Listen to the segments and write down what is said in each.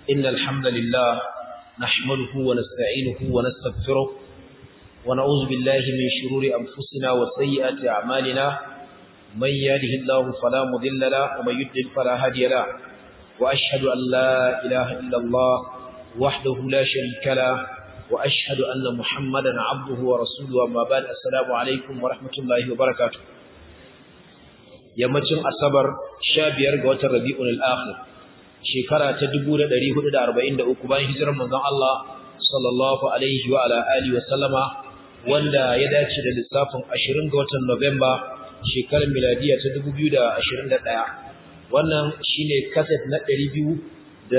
إن الحمد لله نحمده ونستعينه ونستغفره ونعوذ بالله من شرور أنفسنا وسيئات أعمالنا من يهده الله فلا مضل له ومن يضلل فلا هادي له وأشهد أن لا إله إلا الله وحده لا شريك له وأشهد أن محمدا عبده ورسوله أما بعد السلام عليكم ورحمة الله وبركاته yammacin asabar 15 ga watan rabi'ul akhir shekara ta 1443 bayan hijirar manzon Allah sallallahu alaihi wa ala alihi wa sallama wanda ya dace da lissafin 20 ga watan Nuwamba shekarar miladiya ta 2021 wannan shine kaset na 276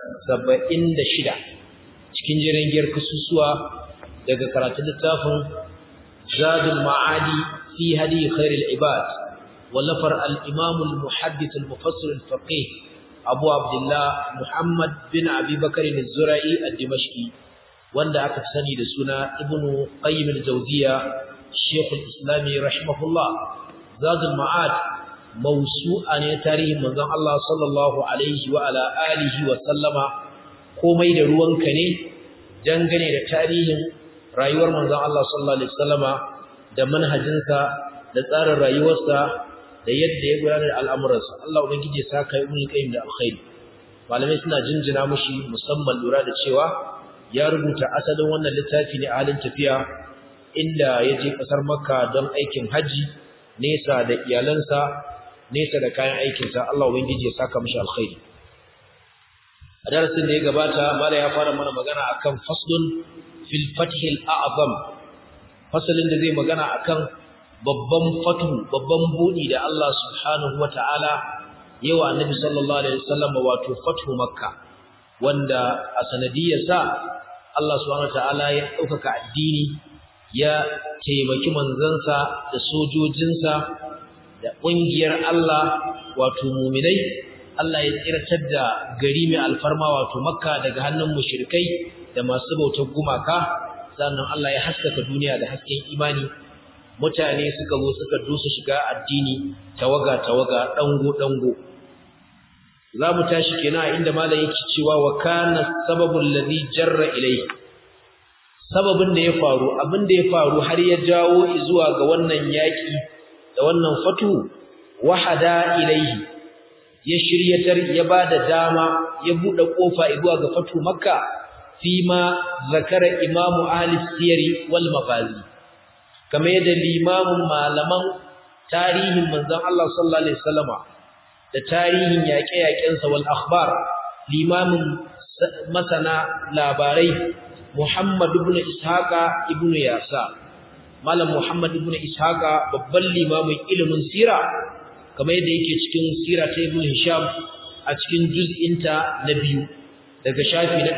cikin jerin giyar kasusuwa daga karatun littafin Zadul Ma'adi fi hadi khairil ibad ولفر الإمام المحدث المفسر الفقيه أبو عبد الله محمد بن أبي بكر الزرعي الدمشقي wanda aka sani da suna ibnu qayyim al-jawziya shaykh al-islam rahimahullah zadul ma'ad mawsu'a ne tarihin manzon Allah sallallahu alaihi wa ala alihi wa sallama komai da ruwanka ne dangane da tarihin rayuwar manzon Allah sallallahu alaihi wasallama da manhajinsa da tsarin rayuwarsa da yadda ya gudanar da al'amuransa Allah ubangiji ya saka ibn qayyim da alkhairi malamai suna jinjina mushi musamman lura da cewa ya rubuta asalin wannan littafi ne a halin tafiya inda ya je kasar makka don aikin haji nesa da iyalansa nesa da kayan aikinsa Allah ubangiji ya saka mushi alkhairi a darasin da ya gabata mala ya fara mana magana akan faslun fil fathil a'zam fasalin da zai magana akan babban fatu babban budi da Allah subhanahu wataala yawa annabi sallallahu alaihi wasallam wato fatu makka wanda a sanadiyarsa Allah subhanahu wataala ya daukaka addini ya taimaki manzansa da sojojinsa da kungiyar Allah wato mu'minai Allah ya tsiratar da gari mai alfarma wato makka daga hannun mushrikai da masu bautar gumaka sannan Allah ya haskaka duniya da hasken imani mutane suka zo suka dusa shiga addini tawaga tawaga dango dango zamu tashi kenan inda malam yake cewa wa kana sababul ladhi jarra ilayhi sababin da ya faru abin da ya faru har ya jawo zuwa ga wannan yaki da wannan fatu wahada ilayhi ya shiryatar ya bada dama ya bude kofa zuwa ga fatu makka fima zakara imamu ahli siyari wal mafazi kamar yadda limamin malaman tarihin manzon Allah sallallahu alaihi wasallama da tarihin yaƙe-yaƙensa wal akhbar limamin masana labarai Muhammad ibn Ishaqa ibn Yasa malam Muhammad ibn Ishaqa babban limamin ilimin sira kamar yadda yake cikin sira ta Ibn Hisham a cikin juz'inta na biyu daga shafi na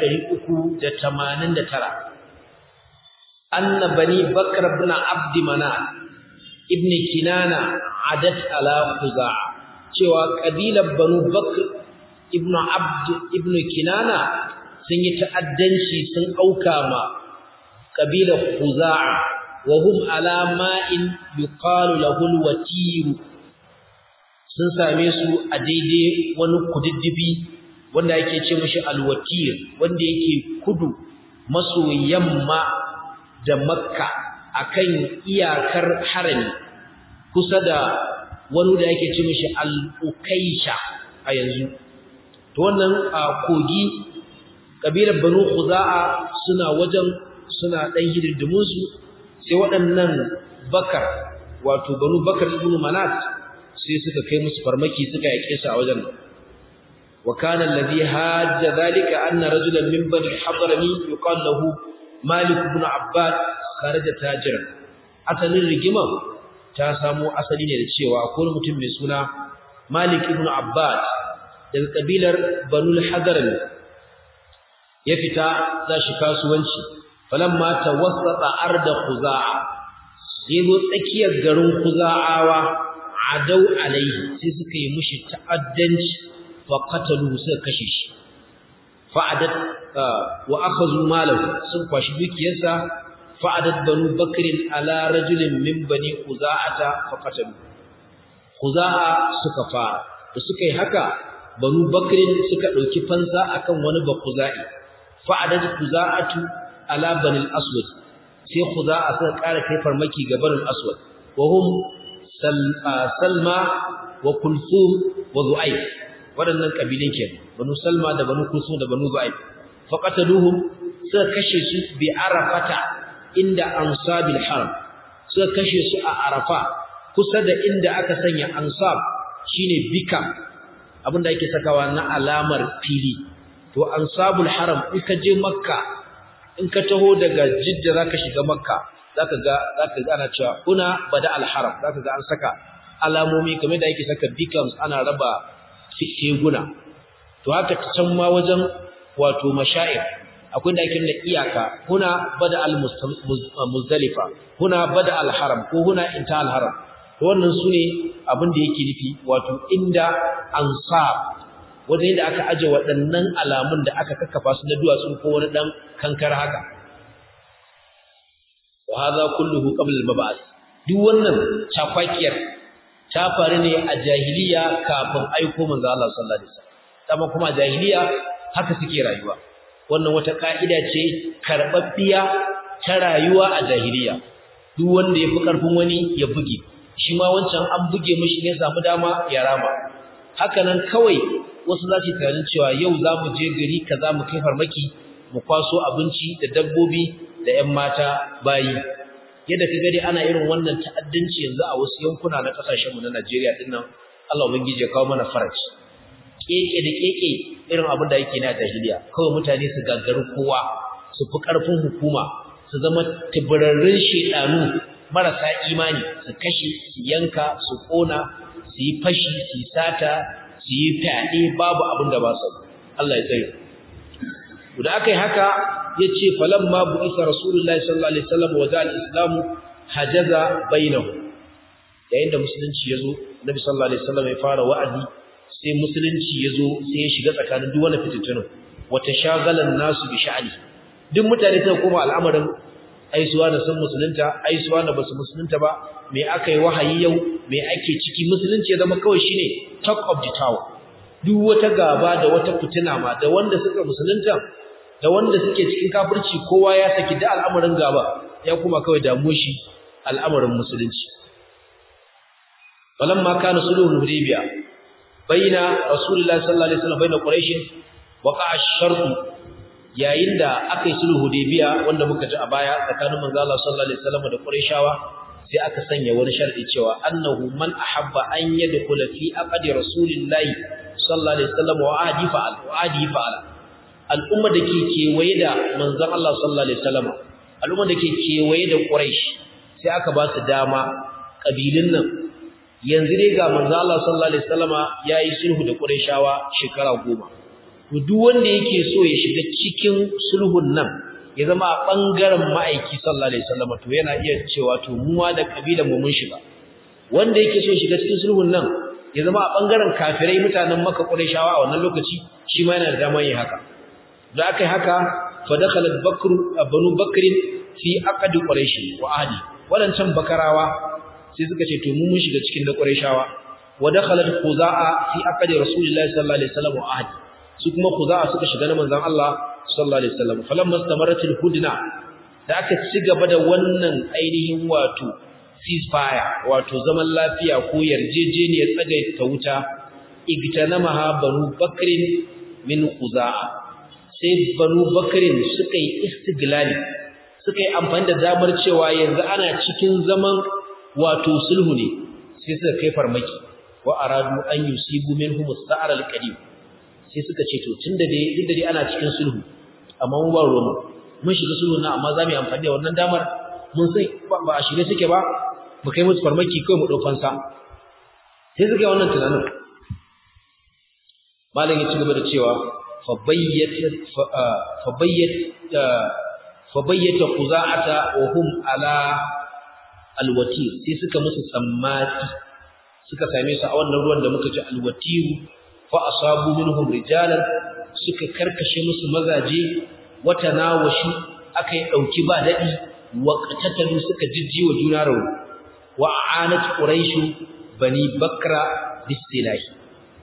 389 أن بني بكر بن عبد مناف ابن كنانة عدت على خزاعة cewa kabilar Banu Bakr ibn Abd ibn Kinana sun yi ta'addanci sun auka ma kabilar Khuza'a wa hum ala ma'in yuqalu lahu al-watir sun same su a daidai wani kududdufi wanda yake ce mishi al-watir wanda yake kudu maso yamma da makka akan iyakar harami kusa da wani da yake ce mishi al-ukaisha a yanzu to wannan kogi kabilar banu khuza'a suna wajen suna dan hidindimun su sai waɗannan bakar wato banu bakar ibn manat sai suka kai musu farmaki suka yake su a wajen wa kana alladhi hajja dhalika anna rajulan min bani hadrami yuqal lahu Malik ibn Abbad kharaja tajiran asalin rigima ta samo asali ne da cewa akwai mutum mai suna Malik ibn Abbad daga kabilar Banu al-Hadran ya fita za shi kasuwanci falamma tawassata arda Khuza'a yazo tsakiyar garin Khuza'awa adau alaihi sai suka yi mushi ta'addanci fa qatalu suka kashe shi fa'adat wa akhadhu malahu sun kwashi dukiyarsa fa'adat banu bakrin ala rajulin min bani khuza'ata faqatalu khuza'a suka fara da suka yi haka banu bakrin suka dauki fansa akan wani bakuzai fa'adad kuza'atu ala bani al-aswad sai khuza'a suka ƙara kai farmaki ga bani al-aswad wa hum salma wa kulthum wa zu'ayb waɗannan kabilan kenan banu salma da banu kulthum da banu zu'ayb faqataluhum suka kashe su bi arafata inda ansabil haram suka kashe su a arafa kusa da inda aka sanya ansab shine bika abinda ake sakawa na alamar fili to ansabul haram in ka je makka in ka taho daga jidda zaka shiga makka zaka ga zaka ga ana cewa kuna bada al haram zaka ga an saka alamomi kamar da ake saka beacons ana raba teguna to haka can ma wajen wato mashair akwai da ake nuna iyaka huna bada al muzdalifa huna bada al haram ko huna inta al haram to wannan sune abin da yake nufi wato inda ansab wajen yadda aka aje waɗannan alamun da aka kakkafa su na duwatsu ko wani ɗan kankar haka wa hadha kulluhu qabla al-mab'ath duk wannan chakwakiyar ta faru ne a jahiliya kafin aiko manzo Allah sallallahu alaihi wasallam kuma kuma jahiliya haka suke rayuwa wannan wata ka'ida ce karbabbiya ta rayuwa a jahiliya duk wanda yafi karfin wani ya buge shi ma wancan an buge mishi ne samu dama ya rama haka nan kawai wasu za su tunanin cewa yau za mu je gari kaza mu kai farmaki mu kwaso abinci da dabbobi da 'yan mata bayi yadda ka gani ana irin wannan ta'addanci yanzu a wasu yankuna na kasashen mu na Najeriya din nan Allah ubangiji ya kawo mana faraji keke da keke irin abin da yake na jahiliya kawai mutane su gaggaru kowa su fi karfin hukuma su zama tibararrun shedanu marasa imani su kashe su yanka su kona su yi fashi su yi sata su yi fyaɗe babu abin da ba su Allah ya tsaye da aka yi haka ya ce falamma bu isa rasulullahi sallallahu alaihi wasallam wa za al-islamu hajaza bainahu yayin da musulunci ya zo nabi sallallahu alaihi wasallam ya fara wa'azi sai musulunci ya zo sai ya shiga tsakanin duk wani fitintunu wa tashagalan nasu bi sha'ani duk mutane suka koma al'amarin aisuwa da sun musulunta aisuwa da basu musulunta ba me aka yi wahayi yau me ake ciki musulunci ya zama kawai shine talk of the town duk wata gaba da wata fitina ma da wanda suka musulunta da wanda suke cikin kafirci kowa ya saki da al'amarin gaba ya kuma kawai damu shi al'amarin musulunci falamma kana sulhul hudaybiya baina rasulullahi sallallahu alaihi wasallam baina quraish waqa'a ash-shart yayin da aka yi sulhu hudaybiya wanda muka ji a baya tsakanin manzo Allah sallallahu alaihi wasallam da quraishawa sai aka sanya wani sharadi cewa annahu man ahabba an yadkhula fi aqdi rasulillahi sallallahu alaihi wasallam wa adi fa'al wa adi fa'al al'umma dake kewaye da manzon Allah sallallahu alaihi wasallam al'umma dake kewaye da quraish sai aka ba su dama kabilin nan yanzu dai ga manzon Allah sallallahu alaihi wasallam yayi sulhu da quraishawa shekara goma to duk wanda yake so ya shiga cikin sulhun nan ya zama a bangaren ma'aiki sallallahu alaihi wasallam to yana iya cewa to mu ma da kabilan mu mun shiga wanda yake so ya shiga cikin sulhun nan ya zama a bangaren kafirai mutanen Makka Qurayshawa a wannan lokaci shi ma yana da damar yin haka da aka yi haka fa dakhala Bakr Banu Bakr fi aqd Quraysh wa ahdi wadancan bakarawa sai suka ce to mu mun shiga cikin da Qurayshawa wa dakhalat Khuza'a fi aqd Rasulullahi sallallahu alaihi wasallam wa ahdi su kuma Khuza'a suka shiga na manzon Allah sallallahu alaihi wasallam falamma istamaratil hudna da aka ci gaba da wannan ainihin wato ceasefire wato zaman lafiya ko yarjejeniyar tsagaita wuta igtanamaha banu bakrin min Khuza'a sai banu bakrin suka yi istiglali suka yi amfani da damar cewa yanzu ana cikin zaman wato sulhu ne sai suka kai farmaki wa aradu an yusibu minhum as-sa'ar al-qadim sai suka ce to tunda dai duk da dai ana cikin sulhu amma mu ba ruwan mun shiga sulhu na amma zamu yi amfani da wannan damar mun sai ba a shirye suke ba mu kai musu farmaki kai mu daukan sa sai suka yi wannan tunanin malam ya ci gaba da cewa fa bayyat fa bayyat fa bayyata quza'ata wa hum ala alwatir sai suka musu tsammati suka same su a wannan ruwan da muka ji alwatiru fa asabu minhum rijalan suka karkashe musu mazaje wata nawashi akai dauki ba dadi wa qatatalu suka jijjiwa juna rawu wa aanat quraish bani bakra bisilahi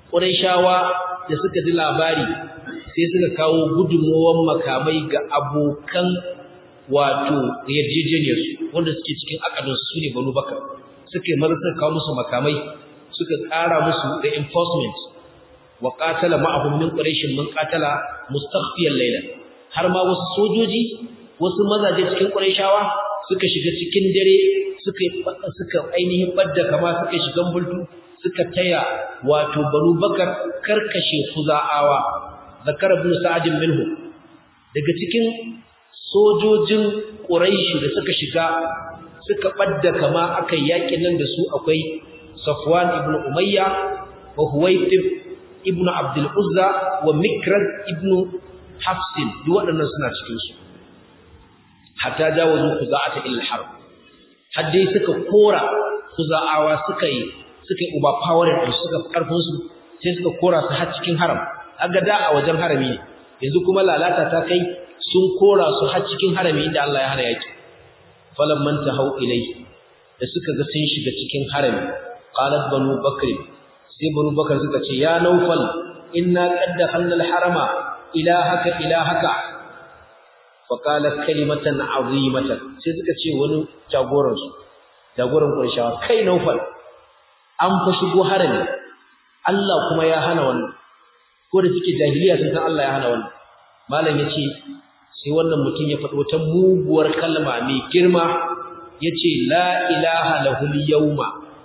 Qurayshawa da suka ji labari sai suka kawo gudunmuwan makamai ga abokan wato yarjejeniyarsu wanda suke cikin akadunsu su ne Banu Bakar suka yi maza suka kawo musu makamai suka ƙara musu reinforcement wa qatala ma'ahum min quraish min qatala mustakhfiyan layla har ma wasu sojoji wasu mazaje cikin quraishawa suka shiga cikin dare suka suka ainihin badda kama suka shiga bultu suka taya wato Banu Bakar karkashe Khuza'awa zakar ibn Sa'd minhu daga cikin sojojin Quraish da suka shiga suka badda kama akai yakin nan da su akwai Safwan ibn Umayya wa Huwaytib ibn Abdul Uzza wa Mikrad ibn Hafs duk waɗannan suna cikin su hatta jawazu khuza'ata ila harb haddai suka kora khuza'awa suka yi suka yi overpowering din suka karfin su sai suka kora su har cikin haram aga da a wajen harami ne yanzu kuma lalata ta kai sun kora su har cikin harami inda Allah ya hana yaki falamman tahau ilai da suka ga sun shiga cikin harami qalat banu bakr sai banu bakr suka ce ya naufal inna qad dakhalna al-harama ilahaka ilahaka fa qalat kalimatan azimatan sai suka ce wani jagoran su jagoran qurayshawa kai naufal an fa shigo harami Allah kuma ya hana wannan ko da suke jahiliya sun san Allah ya hana wannan malam yace sai wannan mutum ya faɗi wata muguwar kalma mai girma yace la ilaha lahul yawma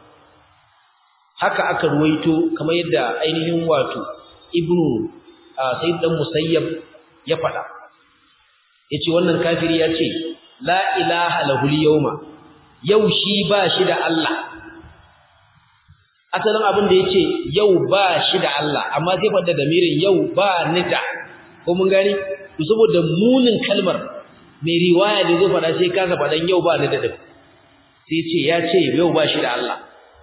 haka aka ruwaito kamar yadda ainihin wato ibnu sayyid dan musayyab ya faɗa yace wannan kafiri yace la ilaha lahul yawma yau shi ba shi da Allah asalin abin da yace yau ba shi da Allah amma sai fada damirin yau ba ni da ko mun gani to saboda munin kalmar mai riwaya da zai fada sai kasa fadan yau ba ni da da sai ce ya ce yau ba shi da Allah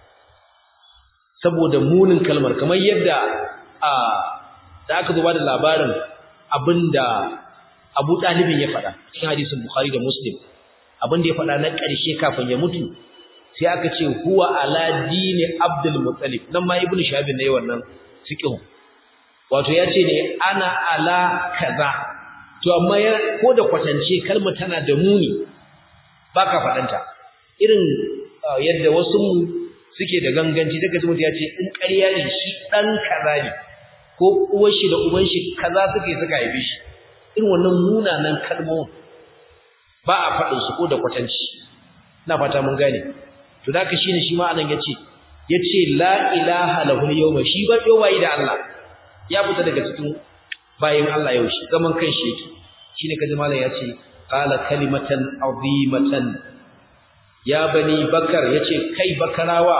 saboda munin kalmar kamar yadda a da aka zo ba da labarin abinda Abu Talibin ya fada cikin hadisin Bukhari da Muslim abin da ya fada na ƙarshe kafin ya mutu sai aka ce huwa ala dini Abdul Muttalib nan ma Ibn Shahab ne wannan fiqh wato ya ce ne ana ala kaza to amma ya ko da kwatance kalma tana da muni baka fadanta irin yadda wasu mu suke da ganganci daga mutum ya ce in ƙarya ne shi dan kaza ne ko uwar shi da uban shi kaza suke suka haife shi irin wannan munanan kalmomin ba a faɗin su ko da kwatanci ina fata mun gane to da ka shine shi ma anan yace yace la ilaha lahu yawma shi ba yau bai da Allah ya fita daga cikin bayin Allah yau shi zaman kan shi yake shine kaji malam yace qala kalimatan azimatan ya bani bakar yace kai bakarawa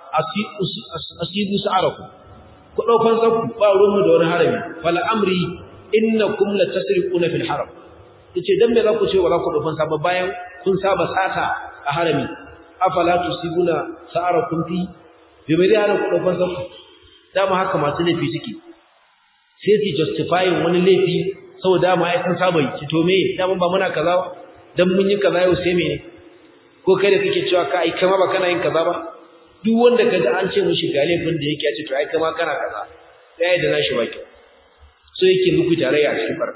asidu sa'araku ku daukan sakku ba ruwan mu da wani harami fal amri innakum la tasriquna fil haram yace dan me za ku ce ba za ku daukan sa ba bayan kun saba sata a harami afala tusibuna sa'arakum fi bi bai hana ku daukan sakku dama haka masu laifi suke sai su justifying wani laifi saboda dama ai sun saba yi to me dama ba muna kaza dan mun yi kaza yau sai mene ko kai da kake cewa ka ai kama ba kana yin kaza ba duk wanda kaji an ce mishi ga laifin da yake ya ce to ai kama kana kaza sai da nashi baki so yake muku tarayya a cikin bar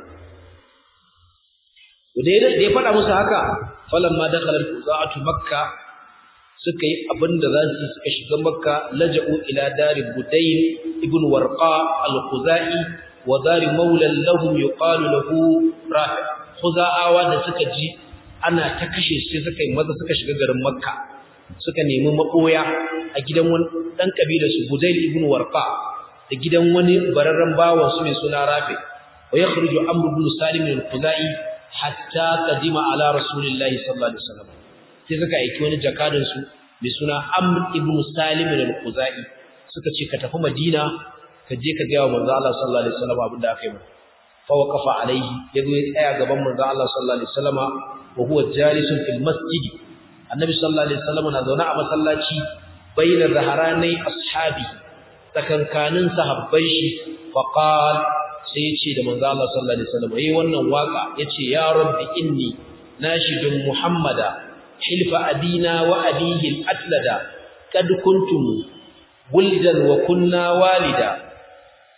da ya faɗa musu haka falamma dakhala al-quza'atu makka suka yi abinda za su suka shiga makka laja'u ila dari budayn ibn warqa al-khuzai wa dari maulan lahum yuqalu lahu rafi khuza'awa da suka ji ana ta kashe sai suka yi maza suka shiga garin makka suka nemi makoya a gidan wani dan kabilar su budayn ibn warqa da gidan wani bararren bawan su mai suna rafi wa yakhruju amr ibn salim al-khuzai hatta qadima ala rasulillahi sallallahu alaihi wasallam sai suka aiki wani jakadin su mai suna Amr ibn Salim al-Khuzai suka ce ka tafi Madina ka je ka ga manzo Allah sallallahu alaihi wasallam abin da aka yi masa fa waqafa alaihi yazo ya tsaya gaban manzo Allah sallallahu alaihi wasallam wa huwa jalisun fil masjid annabi sallallahu alaihi wasallam na zaune a masallaci bayna zaharanai ashabi tsakankanin sahabban shi fa qala sai yace da manzo Allah sallallahu alaihi wasallam eh wannan waka yace ya rabbi inni nashidun muhammada hilfa abina wa abihi al-atlada kad kuntum wuldan wa kunna walida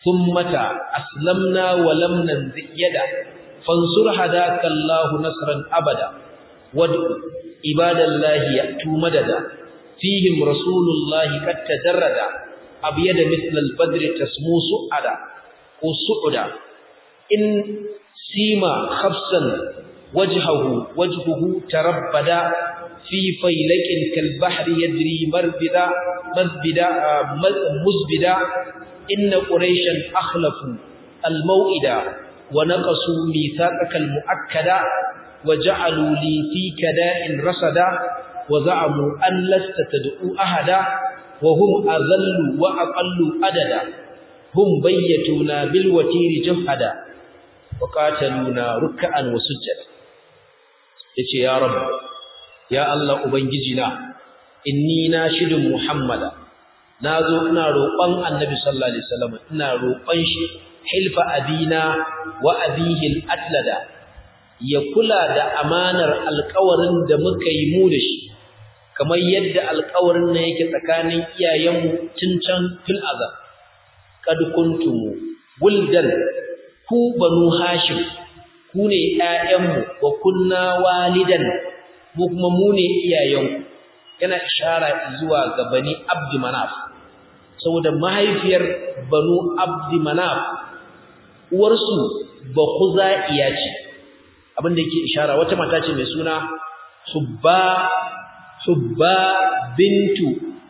thummata aslamna wa lam nanzi yada fansur hadaka Allah nasran abada wad'u ibadallahi ya'tu madada fihim rasulullahi qad tajarrada abyada mithla al-badr tasmu su'ada ko su'uda in sima khabsan wajhahu wajhuhu tarabbada fi faylakin kal bahri yadri marbida mazbida muzbida inna quraishan akhlafu al maw'ida wa naqasu mithaqaka al muakkada wa ja'alu li fi kada'in rasada wa za'amu an lasta tad'u ahada wa hum adhallu wa aqallu adada hum bayyatuna bil watiri jahada wa qataluna ruk'an wa sujjada yace ya rabb ya Allah ubangiji na inni nashidun muhammada nazo ina roƙon annabi sallallahu alaihi wasallam ina roƙon shi hilfa abina wa abihi al-atlada ya kula da amanar alƙawarin da muka yi mu da shi kamar yadda alƙawarin nan yake tsakanin iyayenmu tun can fil azab kad kuntum wuldan ku banu hashim ku ne ƴaƴanmu wa kunna walidan mu kuma mu ne iyayenku yana ishara zuwa ga bani abdi manaf saboda mahaifiyar banu abdi manaf uwarsu ba khuzaiya ce abinda yake ishara wata mata ce mai suna hubba hubba bintu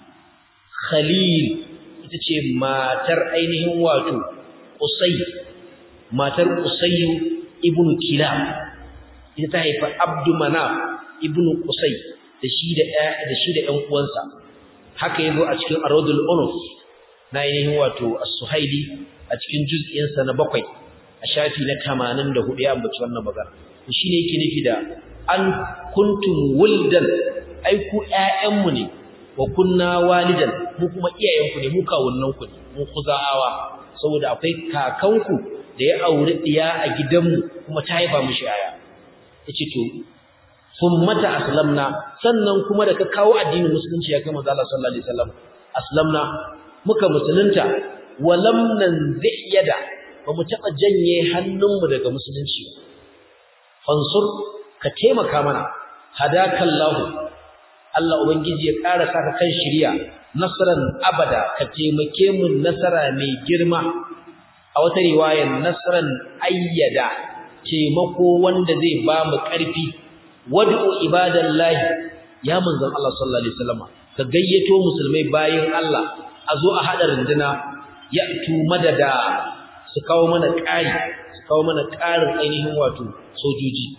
khalil ita ce matar ainihin wato qusay matar qusay ibnu kilab ita ta haifa abdu manaf ibnu qusay da shi da da shi da ƴan uwansa haka yazo a cikin aradul unuf na ainihin wato as-suhaili a cikin juz'in sa na bakwai a shafi na 84 ya ambaci wannan magana to shine yake nufi da an kuntum wuldan ai ku ƴaƴanmu ne wa kunna walidan mu kuma iyayenku ne mu kawunnanku ne mu kuzaawa saboda akwai kakanku da ya auri diya a gidanmu kuma ta haifa mishi yaya yace to summata aslamna sannan kuma da ka kawo addinin musulunci ya kai manzo Allah sallallahu alaihi wasallam aslamna muka musulunta walam nanzi yada ba mu taba janye hannunmu daga musulunci fansur ka taimaka mana hadakallahu Allah ubangiji ya ƙara saka kan shiriya nasran abada ka taimake mu nasara mai girma a wata riwayar nasran ayyada taimako wanda zai ba mu ƙarfi wad'u ibadallahi ya manzon Allah sallallahu alaihi wasallam ka gayyato musulmai bayin Allah a zo a hada runduna ya tu madada su kawo mana ƙari su kawo mana ƙarin ainihin wato sojoji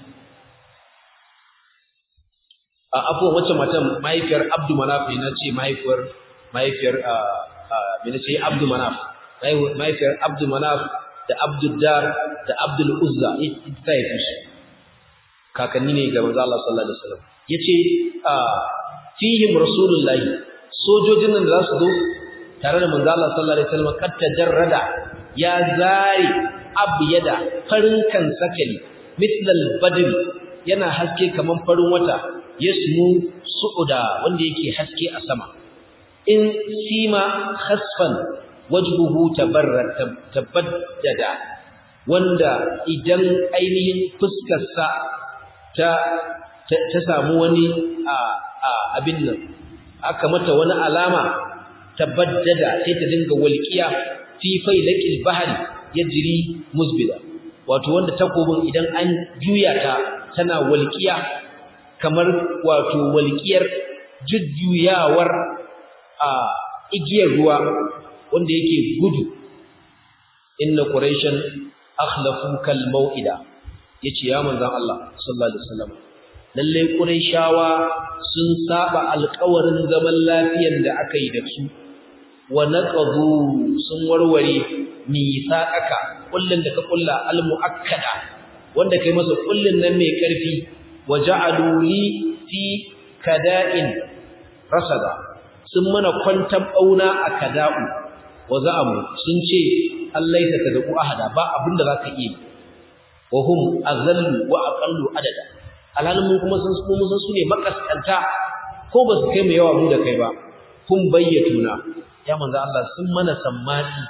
a afuwan wacce matan mahaifiyar Abdu Manaf ne ce mahaifiyar mahaifiyar me nace Abdu Manaf mahaifiyar Abdu Manaf da Abdul Dar da Abdul Uzza ita ta haife su kakanni ne ga manzo Allah sallallahu alaihi wasallam yace fihim rasulullahi sojojin nan da za su zo tare da manzo Allah sallallahu alaihi wasallam kad tajarrada ya zari abyada farin kan sakali mithlal badr yana haske kaman farin wata yasmu su'uda wanda yake haske a sama in sima khasfan wajhuhu tabarrat tabaddada wanda idan ainihin fuskarsa ta ta samu wani abin nan aka mata wani alama tabaddada sai ta dinga walqiya fi failakil bahri yajri musbida wato wanda takobin idan an juya ta tana walqiya kamar wato walqiyar jujjuyawar a igiyar ruwa wanda yake gudu inna quraishan akhlafu kal mau'ida yace ya manzon Allah sallallahu alaihi wasallam lalle quraishawa sun saba alƙawarin zaman lafiyar da aka yi da su wa naqadu sun warware mithaqaka kullun da ka kulla al muakkada wanda kai masa kullun nan mai karfi waja'alu li fi kada'in rasada sun mana kwantan bauna a kada'u wa za'amu sun ce Allah ya tadku ahada ba abinda zaka yi wa hum azallu wa aqallu adada alhalin mun kuma sun mu san su ne makaskanta ko ba su kai mu yawa mu da kai ba kun bayyatuna ya manzo Allah sun mana sammani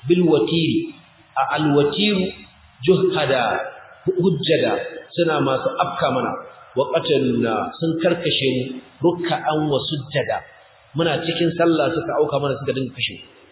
bil watiri a alwatiru juhada hujjada suna masu afka mana wa qataluna sun karkashe mu ruk'an wa sujjada muna cikin sallah suka auka mana suka dinga kashe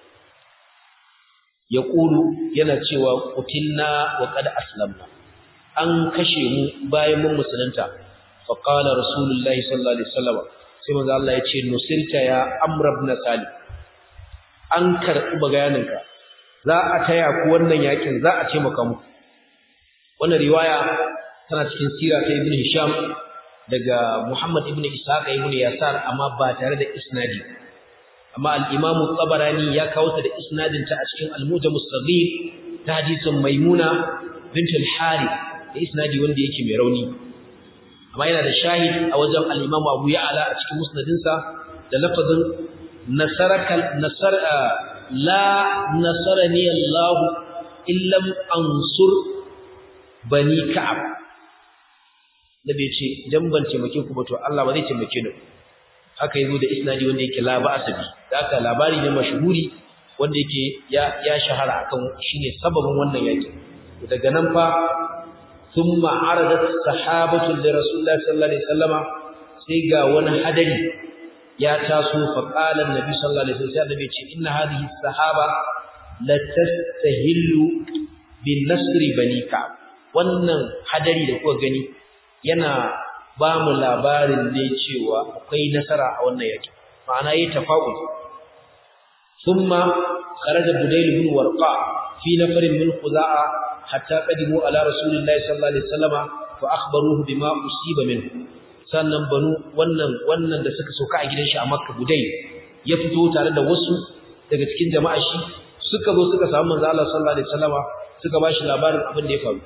yaqulu yana cewa qutilna wa qad aslamna an kashe mu bayan mun musulunta fa qala rasulullahi sallallahu alaihi wasallam sai manzo Allah ya ce nusirta ya amr ibn salim an karɓi bayaninka za a taya ku wannan yakin za a ce maka muku wannan riwaya tana cikin sira ta ibn hisham daga muhammad ibn ishaq ibn yasar amma ba tare da isnadi amma al-imam tabarani ya kawo ta da isnadin ta a cikin al-mujam as-saghir ta hadisin maimuna bint al-harith da isnadi wanda yake mai rauni amma yana da shahid a wajen al-imam abu ya'la a cikin musnadinsa da lafazin nasarakal nasar la nasarani Allah illam ansur bani ka'ab nabi ce idan ban taimake ku ba to Allah ba zai taimake ni haka yazo da isnadi wanda yake la ba asabi haka labari ne mashhuri wanda yake ya ya shahara akan shine sababin wannan yaki daga nan fa thumma aradat sahabatu li rasulillahi sallallahu alaihi wasallama sai ga wani hadari ya taso fa qala annabi sallallahu alaihi wasallam annabi ce inna hadhihi sahaba la tastahillu bin nasri bani ka'ab wannan hadari da kuka gani yana ba mu labarin ne cewa akwai nasara a wannan yaki ma'ana yayi tafa'ul thumma kharaja budayl bin warqa fi nafarin min khuza'a hatta qadimu ala rasulillahi sallallahu alaihi wasallam fa akhbaruhu bima usiba minhu sannan banu wannan wannan da suka soka a gidan shi a Makka Budai ya fito tare da wasu daga cikin jama'a shi suka zo suka samu manzo Allah sallallahu alaihi wasallama suka bashi labarin abin da ya faru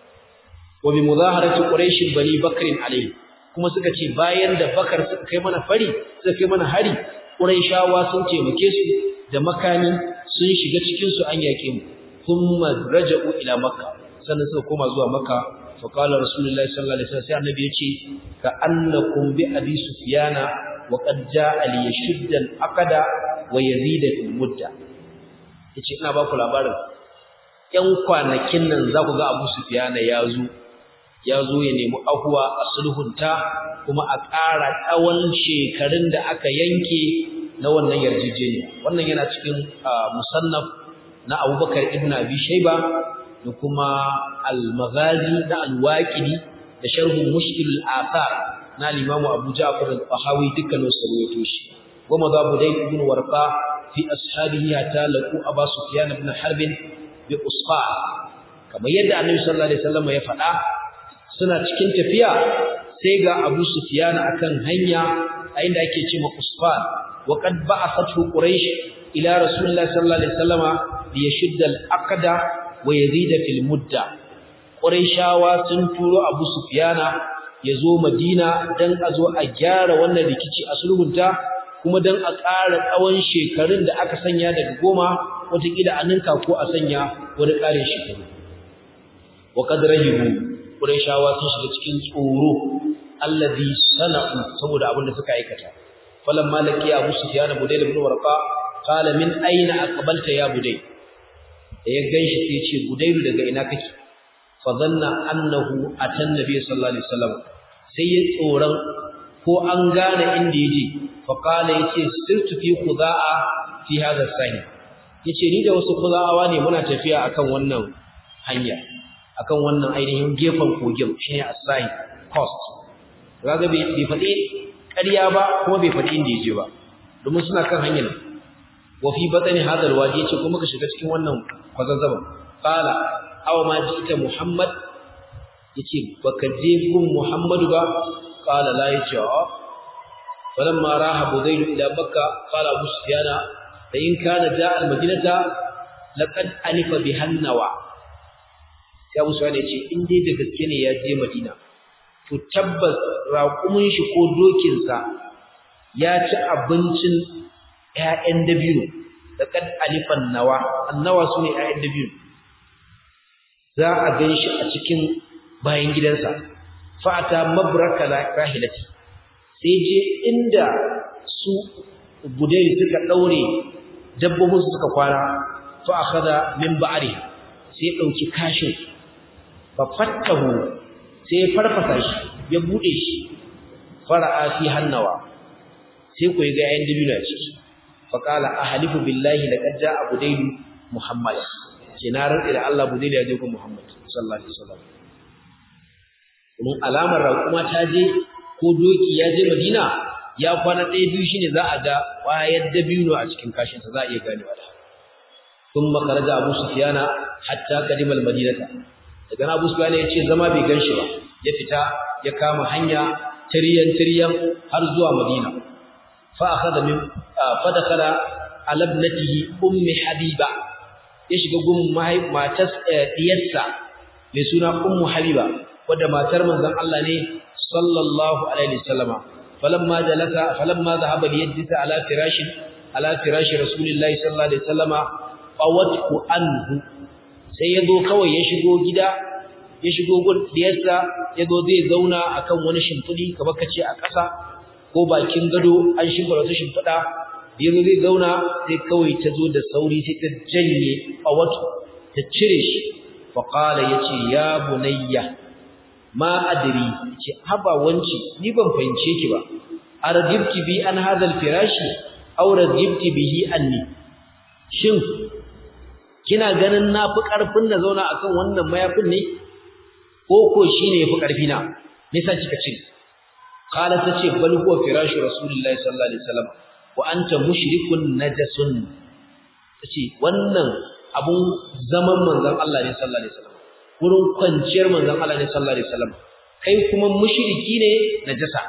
wa bi muzaharati quraish bani bakr alaihi kuma suka ce bayan da bakar suka kai mana fari suka kai mana hari quraishawa sun taimake su da makani sun shiga cikin su an yake mu thumma raja'u ila makka sannan suka koma zuwa makka فقال رسول الله صلى الله عليه وسلم sai annabi yace ka annakum bi abi sufyana wa qad jaa li yashudda al-aqda wa yazida fil mudda yace ina ba ku labarin yan kwanakin nan za ku ga abu sufyana ya zo ya zo ya nemi ahuwa a sulhunta kuma a ƙara tsawon shekarun da aka yanke na wannan yarjejeniya wannan yana cikin musannaf na abubakar ibn abi shayba da kuma al-maghazi na al-waqidi da sharhu mushkil al-athar na al-imam Abu Ja'far al-Tahawi dukkan su rawaito shi wa madhabu dai ibn warqa fi ashabihi hatta laqu Abu Sufyan ibn Harb bi Usfa kamar yadda Annabi sallallahu alaihi wasallam ya faɗa suna cikin tafiya sai ga Abu Sufyan akan hanya a inda ake cewa Usfa wa qad ba'athathu Quraysh ila Rasulillah sallallahu alaihi wasallama liyashudda al-aqda wa yazida fil mudda quraishawa sun turo abu sufyana yazo madina dan a zo a gyara wannan rikici a sulhunta kuma dan a ƙara tsawon shekarun da aka sanya daga goma wataƙila a ninka ko a sanya wani ƙarin shekaru wa qad rahibu quraishawa sun shiga cikin tsoro alladhi sana'u saboda abin da suka aikata falamma laqiya abu sufyana budayl ibn warqa qala min aina aqbalta ya budayl da ya ganshi sai ce budairu daga ina kake fa zanna annahu atan nabiy sallallahu alaihi wasallam sai ya tsoran ko an gane inda yaje fa qala yace sirtu fi qudaa fi hadha sahi yace ni da wasu qudaawa ne muna tafiya akan wannan hanya akan wannan ainihin gefen kogin shine as-sahi coast kaga bai bai fadi ƙarya ba kuma bai fadi inda yaje ba domin suna kan hanyar wa fi batni hadha alwadi yace kuma ka shiga cikin wannan kwazazzaba qala aw ma ji'ta muhammad yace baka je gun muhammadu ba qala la yace a falamma raha budayl ila bakka qala abu sufyana fa in kana ja'a almadinata laqad alifa bihannawa sai abu sufyana yace in dai da gaske ne ya je madina to tabbas raƙumin shi ko dokinsa ya ci abincin ‘ya'yan dabino da ƙad alifan nawa, annawa su ne ‘ya'yan dabino, za a gan shi a cikin bayan gidansa, fa'ata mabraka rahilati, sai je inda su budai suka ɗaure dabbobinsu suka kwana, fa akhadha min ba'riha sai ya dauki kashin fa fattahu sai ya farfasa shi ya bude shi fara'a fi hannawa sai ku ga yayin dabino a ciki fa qala ahlifu billahi laqad ja'a budayl muhammad ce na rantsi da Allah budayl ya je ku muhammad sallallahu alaihi wasallam mun alamar raƙuma ta je ko doki ya je madina ya kwana ɗaya biyu shine za a ga ƙwayar dabino a cikin kashinsa za a iya ganewa da ثم خرج ابو سفيان حتى قدم المدينه daga Abu Sufyan ya ce zama bai ganshi ba ya fita ya kama hanya tiriyan tiriyan har zuwa Madina fa akhadha min fa dakhala ala ibnatihi ummi habiba ya shiga gun matar diyarsa mai suna ummu habiba wadda matar manzon Allah ne sallallahu alaihi wasallama falamma jalasa falamma dhahaba liyajlisa ala firashin ala firashi rasulillahi sallallahu alaihi wasallama fawatku anhu sai yazo kawai ya shigo gida ya shigo gun diyarsa yazo zai zauna akan wani shimfidi kamar kace a ƙasa ko bakin gado an shimfida wata shimfida yazo zai zauna sai kawai ta zo da sauri sai ta janye fawatku ta cire shi fa qala yace ya bunayya ma adri ce haba wanci ni ban fahimce ki ba arjibti bi an hadha al-firashi aw rajibti bihi anni shin kina ganin na fi ƙarfin na zauna akan wannan mayafin ne ko ko shine yafi ƙarfi na me yasa kika ce qala tace bal huwa firashu rasulillahi sallallahu alaihi wasallam wa anta mushrikun najasun tace wannan abun zaman manzon Allah ne sallallahu alaihi wasallam wurin kwanciyar manzon Allah ne sallallahu alaihi wasallam kai kuma mushriki ne najasa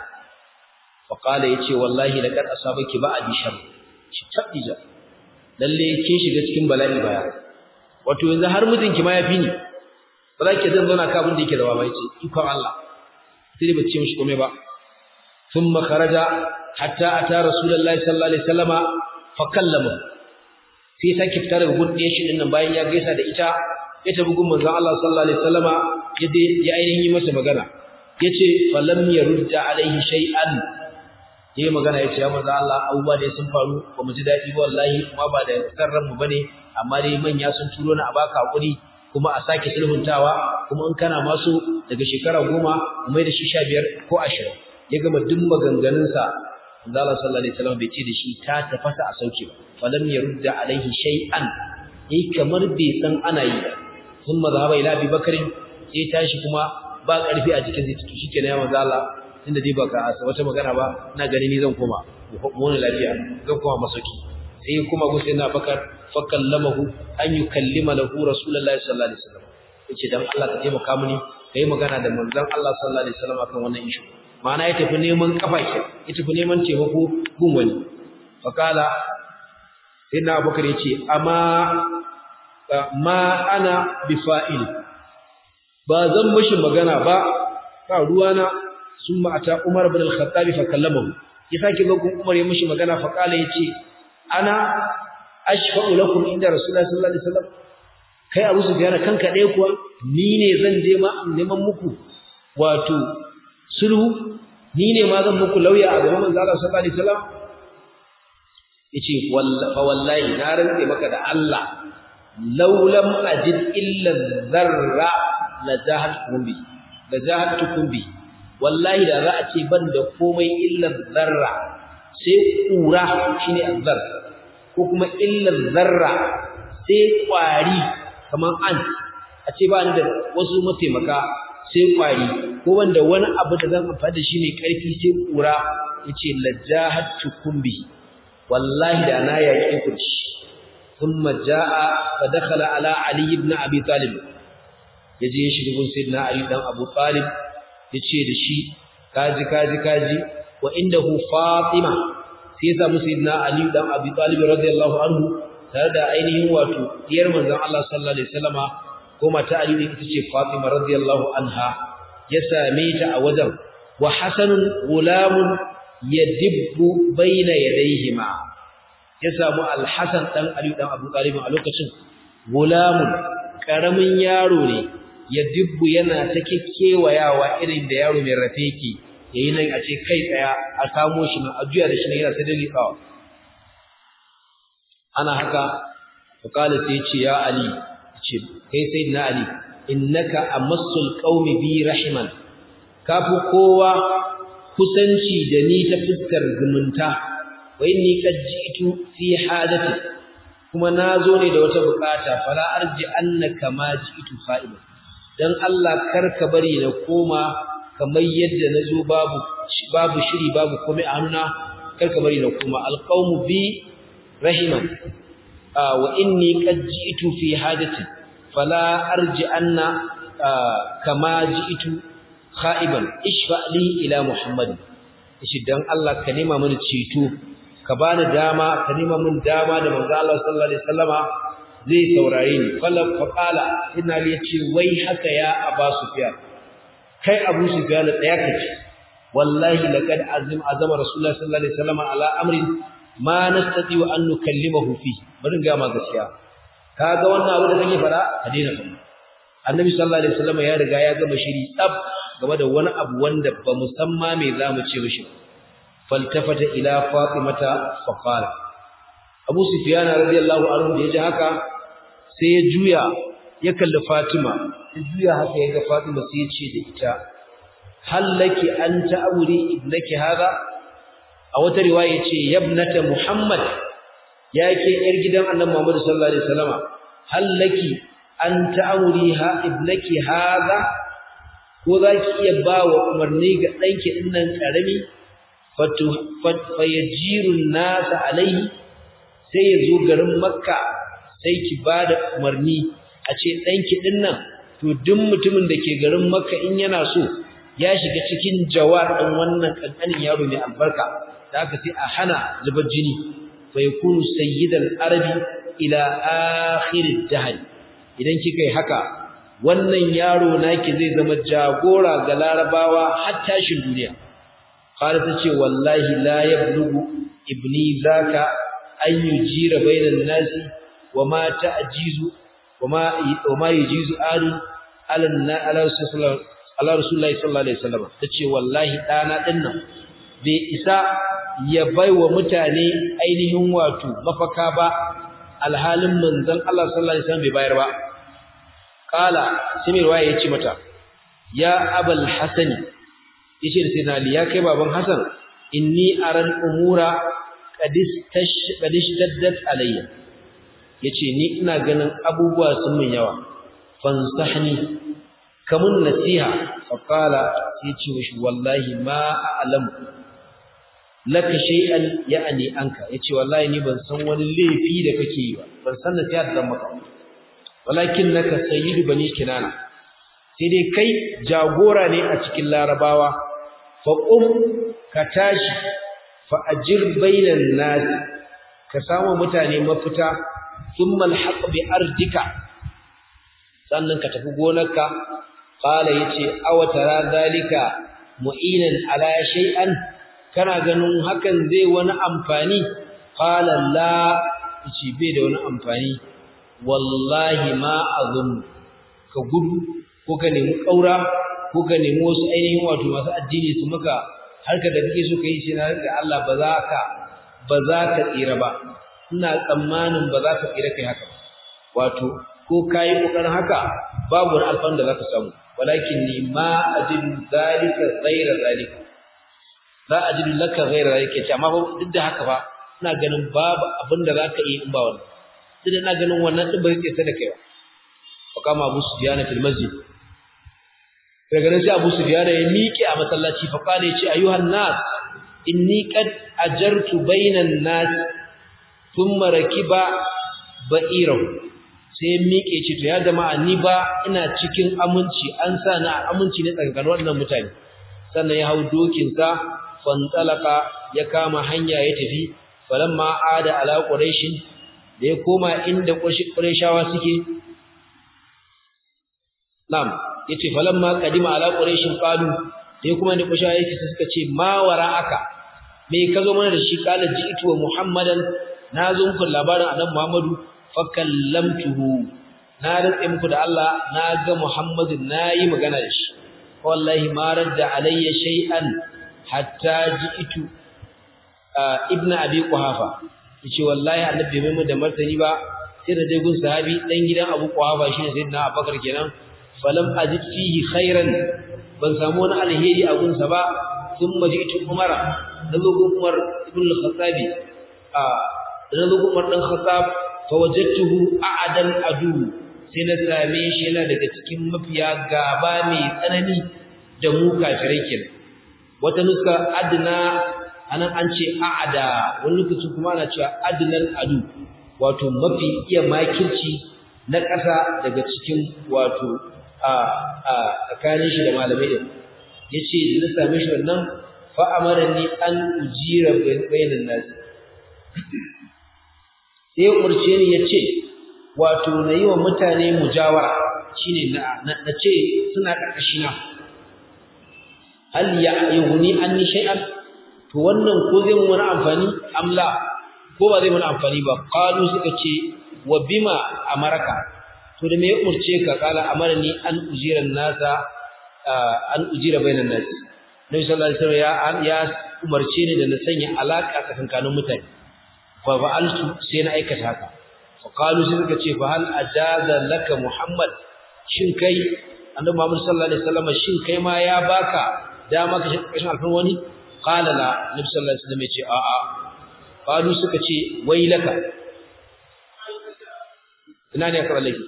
fa qala yace wallahi laqad asabaki ba'di shar shi tabija lalle kin shiga cikin bala'i baya wato yanzu har mijinki ma yafi ni ba za ki zan zauna ka abin da yake da baba yace ikon Allah sai dai bace mishi komai ba thumma kharaja hatta ata rasulullahi sallallahu alaihi wasallama fa kallama sai sake fitar daga gudun shi din nan bayan ya gaisa da ita ya tafi gun manzon Allah sallallahu alaihi wasallama ya ya ainihin yi masa magana yace falam yarudda alaihi shay'an yayi magana yace ya manzo Allah abubuwa da sun faru ba mu ji dadi wallahi kuma ba da sarran mu bane amma dai manya sun turo ni a baka hakuri kuma a sake sulhuntawa kuma in kana maso daga shekara goma mu mai da shi 15 ko 20 ya gama duk maganganun sa manzo Allah sallallahu alaihi wasallam bai ce da shi ta tafasa a sauke ba falam yarudda alaihi shay'an yayi kamar bai san ana yi thumma zahaba ila Abi Bakr sai tashi kuma ba karfi a jikin zai tuki shikenan ya manzo Allah tunda dai baka asa wata magana ba ina gani ni zan koma mu ne lafiya zan koma masauki sai kuma go sai na bakar fa kallamahu an yukallima lahu rasulullahi sallallahu alaihi wasallam yace dan Allah ka taimaka mini kai magana da manzon Allah sallallahu alaihi wasallam akan wannan issue ma'ana ya tafi neman kafa ke ya tafi neman taimako gun wani fa kala sai na bakar yace amma ma ana bifa'il ba zan mishi magana ba ba ruwana ثم أتى عمر بن الخطاب فكلمه يساكي لكم عمر يمشي مغانا فقال يتي أنا أشفع لكم عند رسول الله صلى الله عليه وسلم kai Abu Sufyan kanka dai kuwa ni ne zan je ma neman muku wato sulhu ni ne ma zan muku lauya a gaban manzo Allah sallallahu alaihi wasallam yace fa wallahi na rantse maka da Allah law lam ajid illa dharra la jahatkum bi la jahatkum bi wallahi da za a ce ban da komai illar zarra sai kura shine azzar ko kuma illar zarra sai kwari kaman an a ce ba ni da wasu mataimaka sai kwari ko wanda wani abu da zan amfani da shi mai karfi sai kura yace lajahatu kumbi wallahi da na yake ku shi thumma jaa fa dakhala ala ali ibn abi talib yaje ya shiga gun sayyidina ali dan abu talib yace da shi kaji kaji kaji wa indahu fatima sai ya samu sayyidina ali dan abi talib radiyallahu anhu tare da ainihin wato diyar manzon Allah sallallahu alaihi wasallama ko mata ali ne ita ce fatima radiyallahu anha ya same ta a wajen wa hasanun gulamun yadibbu baina yadayhima ya samu al-hasan dan ali dan abu talib a lokacin gulamun karamin yaro ne ya dubbu yana ta kekewayawa irin da yaro mai rafe yake yayi nan a ce kai tsaya a samo shi na ajuya da shi ne yana ta dalikawa ana haka faqala sai ce ya ali ce kai sayyidina ali innaka amassul qaumi bi rahiman kafu kowa kusanci da ni ta fuskar zumunta wa inni qad ji'tu fi hadati kuma nazo ne da wata bukata fala arji annaka ma ji'tu fa'ilan dan Allah karka bari na koma kamar yadda nazo babu babu shiri babu komai a hannuna karka bari na koma alqaumu bi rahiman wa inni qad ji'tu fi hadati fala arji anna kama ji'tu kha'iban ishfa li ila muhammad shi dan Allah ka nema mini ceto ka bani dama ka nema min dama da manzo Allah sallallahu alaihi wasallama zai saurare ni fallan faqala inna li yace wai haka ya aba sufyan kai abu sufyan tsaya kace wallahi laqad azim azama rasulullah sallallahu alaihi wasallama ala amrin ma nastati wa an nukallimahu fi bari ga ma gaskiya kaga wannan abu da kake fara ka daina fara annabi sallallahu alaihi wasallama ya riga ya gama shiri tsab game da wani abu wanda ba musamma me zamu ce mishi faltafata ila fatimata faqala abu sufyan radiyallahu anhu da yaji haka sai ya juya ya kalli fatima ya juya haka ya ga fatima sai ya ce da ita hal laki an ta'uri ibnaki hada a wata riwaya yace yabnata muhammad yake yar gidan annabi muhammad sallallahu alaihi wasallama hal laki an ta'uri ha ibnaki hada ko zaki iya ba wa umarni ga danki dinnan karami fatu fayajirun nasa alaihi sai ya zo garin makka sai ki bada umarni a ce danki dinnan to duk mutumin da ke garin makka in yana so ya shiga cikin jawar ɗin wannan ƙanƙanin yaro mai albarka da aka sai a hana zubar jini fa yakunu sayyidal arabi ila akhir dahr idan kika yi haka wannan yaro naki zai zama jagora ga larabawa har tashin duniya qala tace wallahi la yablugu ibni zaka an yujira bainan nasi wama ta'jizu wama wama yujizu adu ala ala sallallahu Allah Rasulullahi sallallahu alaihi wasallam tace wallahi dana dinnan bai isa ya baiwa mutane ainihin wato mafaka ba alhalin manzon Allah sallallahu alaihi wasallam bai bayar ba kala sai mai waye yace mata ya abul hasan yace da sayyidina ali ya kai baban hasan inni aran umura qadis tash qadis taddat alayya yace ni ina ganin abubuwa sun min yawa fansahni kamun nasiha faqala sai ce mishi wallahi ma a'lamu laka shay'an ya'ni anka yace wallahi ni ban san wani laifi da kake yi ba ban san nasiha da maka walakin naka sayyidu bani kinana sai dai kai jagora ne a cikin larabawa fa qum ka tashi fa ajir bainan nas ka samu mutane mafita thumma alhaq bi ardika sannan ka tafi gonarka qala yace aw tara zalika mu'inan ala shay'an kana ganin hakan zai wani amfani qala la yace bai da wani amfani wallahi ma azun ka gudu ko ka nemi kaura ko ka nemi wasu ainihin wato masu addini su maka harka da kake so kai sai na da Allah ba za ka ba za ka tsira ba ina tsammanin ba za ka tsira kai haka wato ko kai kokarin haka babu wani alfan da zaka samu walakin ni ma ajidu zalika ghayra zalika la ajidu laka ghayra zalika amma duk da haka fa ina ganin babu abin da zaka yi in ba wannan duk ina ganin wannan din ba zai tsaya da kai ba fa kama Abu Sufyan fil masjid daga nan sai Abu Sufyan ya miƙe a masallaci fa kana yace ayuhan nas inni qad ajartu bainan nas thumma rakiba ba'irahu sai ya miƙe ce to ya jama'a ni ba ina cikin aminci an sa ni a aminci ne tsakanin wannan mutane sannan ya hau dokin sa fantalaka ya kama hanya ya tafi falamma ada ala quraishin da ya koma inda qurayshawa suke na'am yace falamma qadima ala quraishin qalu da ya kuma inda qurayshawa yake suka ce ma wara'aka me ka zo mana da shi qala ji'tu wa muhammadan na zo muku labarin annabi muhammadu fakallamtuhu na rantsa muku da Allah na ga Muhammadu nayi magana da shi wallahi ma radda alayya shay'an hatta ji'tu ibn abi quhafa yace wallahi annabi bai mai da martani ba sai da gun sahabi dan gidan Abu Quhafa shine sayyidina Abubakar kenan falam ajid fihi khairan ban samu wani alheri a gunsa ba thumma ji'tu Umar nazo gun Umar ibn al-Khattab a nazo gun Umar dan Khattab fa wajadtuhu a'adan adu sai na same shi yana daga cikin mafiya gaba mai tsanani da mu kafirai kenan wata nuska adna anan an ce a'ada wani lokaci kuma ana cewa adnal adu wato mafi iya makirci na ƙasa daga cikin wato a a tsakanin shi da malamai din yace da na same shi wannan fa amarani an ujira bainan nas sai umarce ni yace wato na yi wa mutane mujawara shine na na ce suna karkashina hal ya yughni anni shay'an to wannan ko zai mun wani amfani amla ko ba zai mun amfani ba qalu suka ce wa bima amaraka to da me ya umurce ka kala amarni an ujira nasa an ujira bainan nas nabi sallallahu alaihi wasallam ya ya umarce ni da na sanya alaka tsakankanin mutane fa fa'altu sai na aikata haka fa qalu suka ce fa hal ajaza laka muhammad shin kai annabi muhammad sallallahu alaihi wasallam shin kai ma ya baka dama ka kashin alfan wani qala la nabi sallallahu alaihi wasallam yace a a qalu suka ce wailaka ina ne aka laifi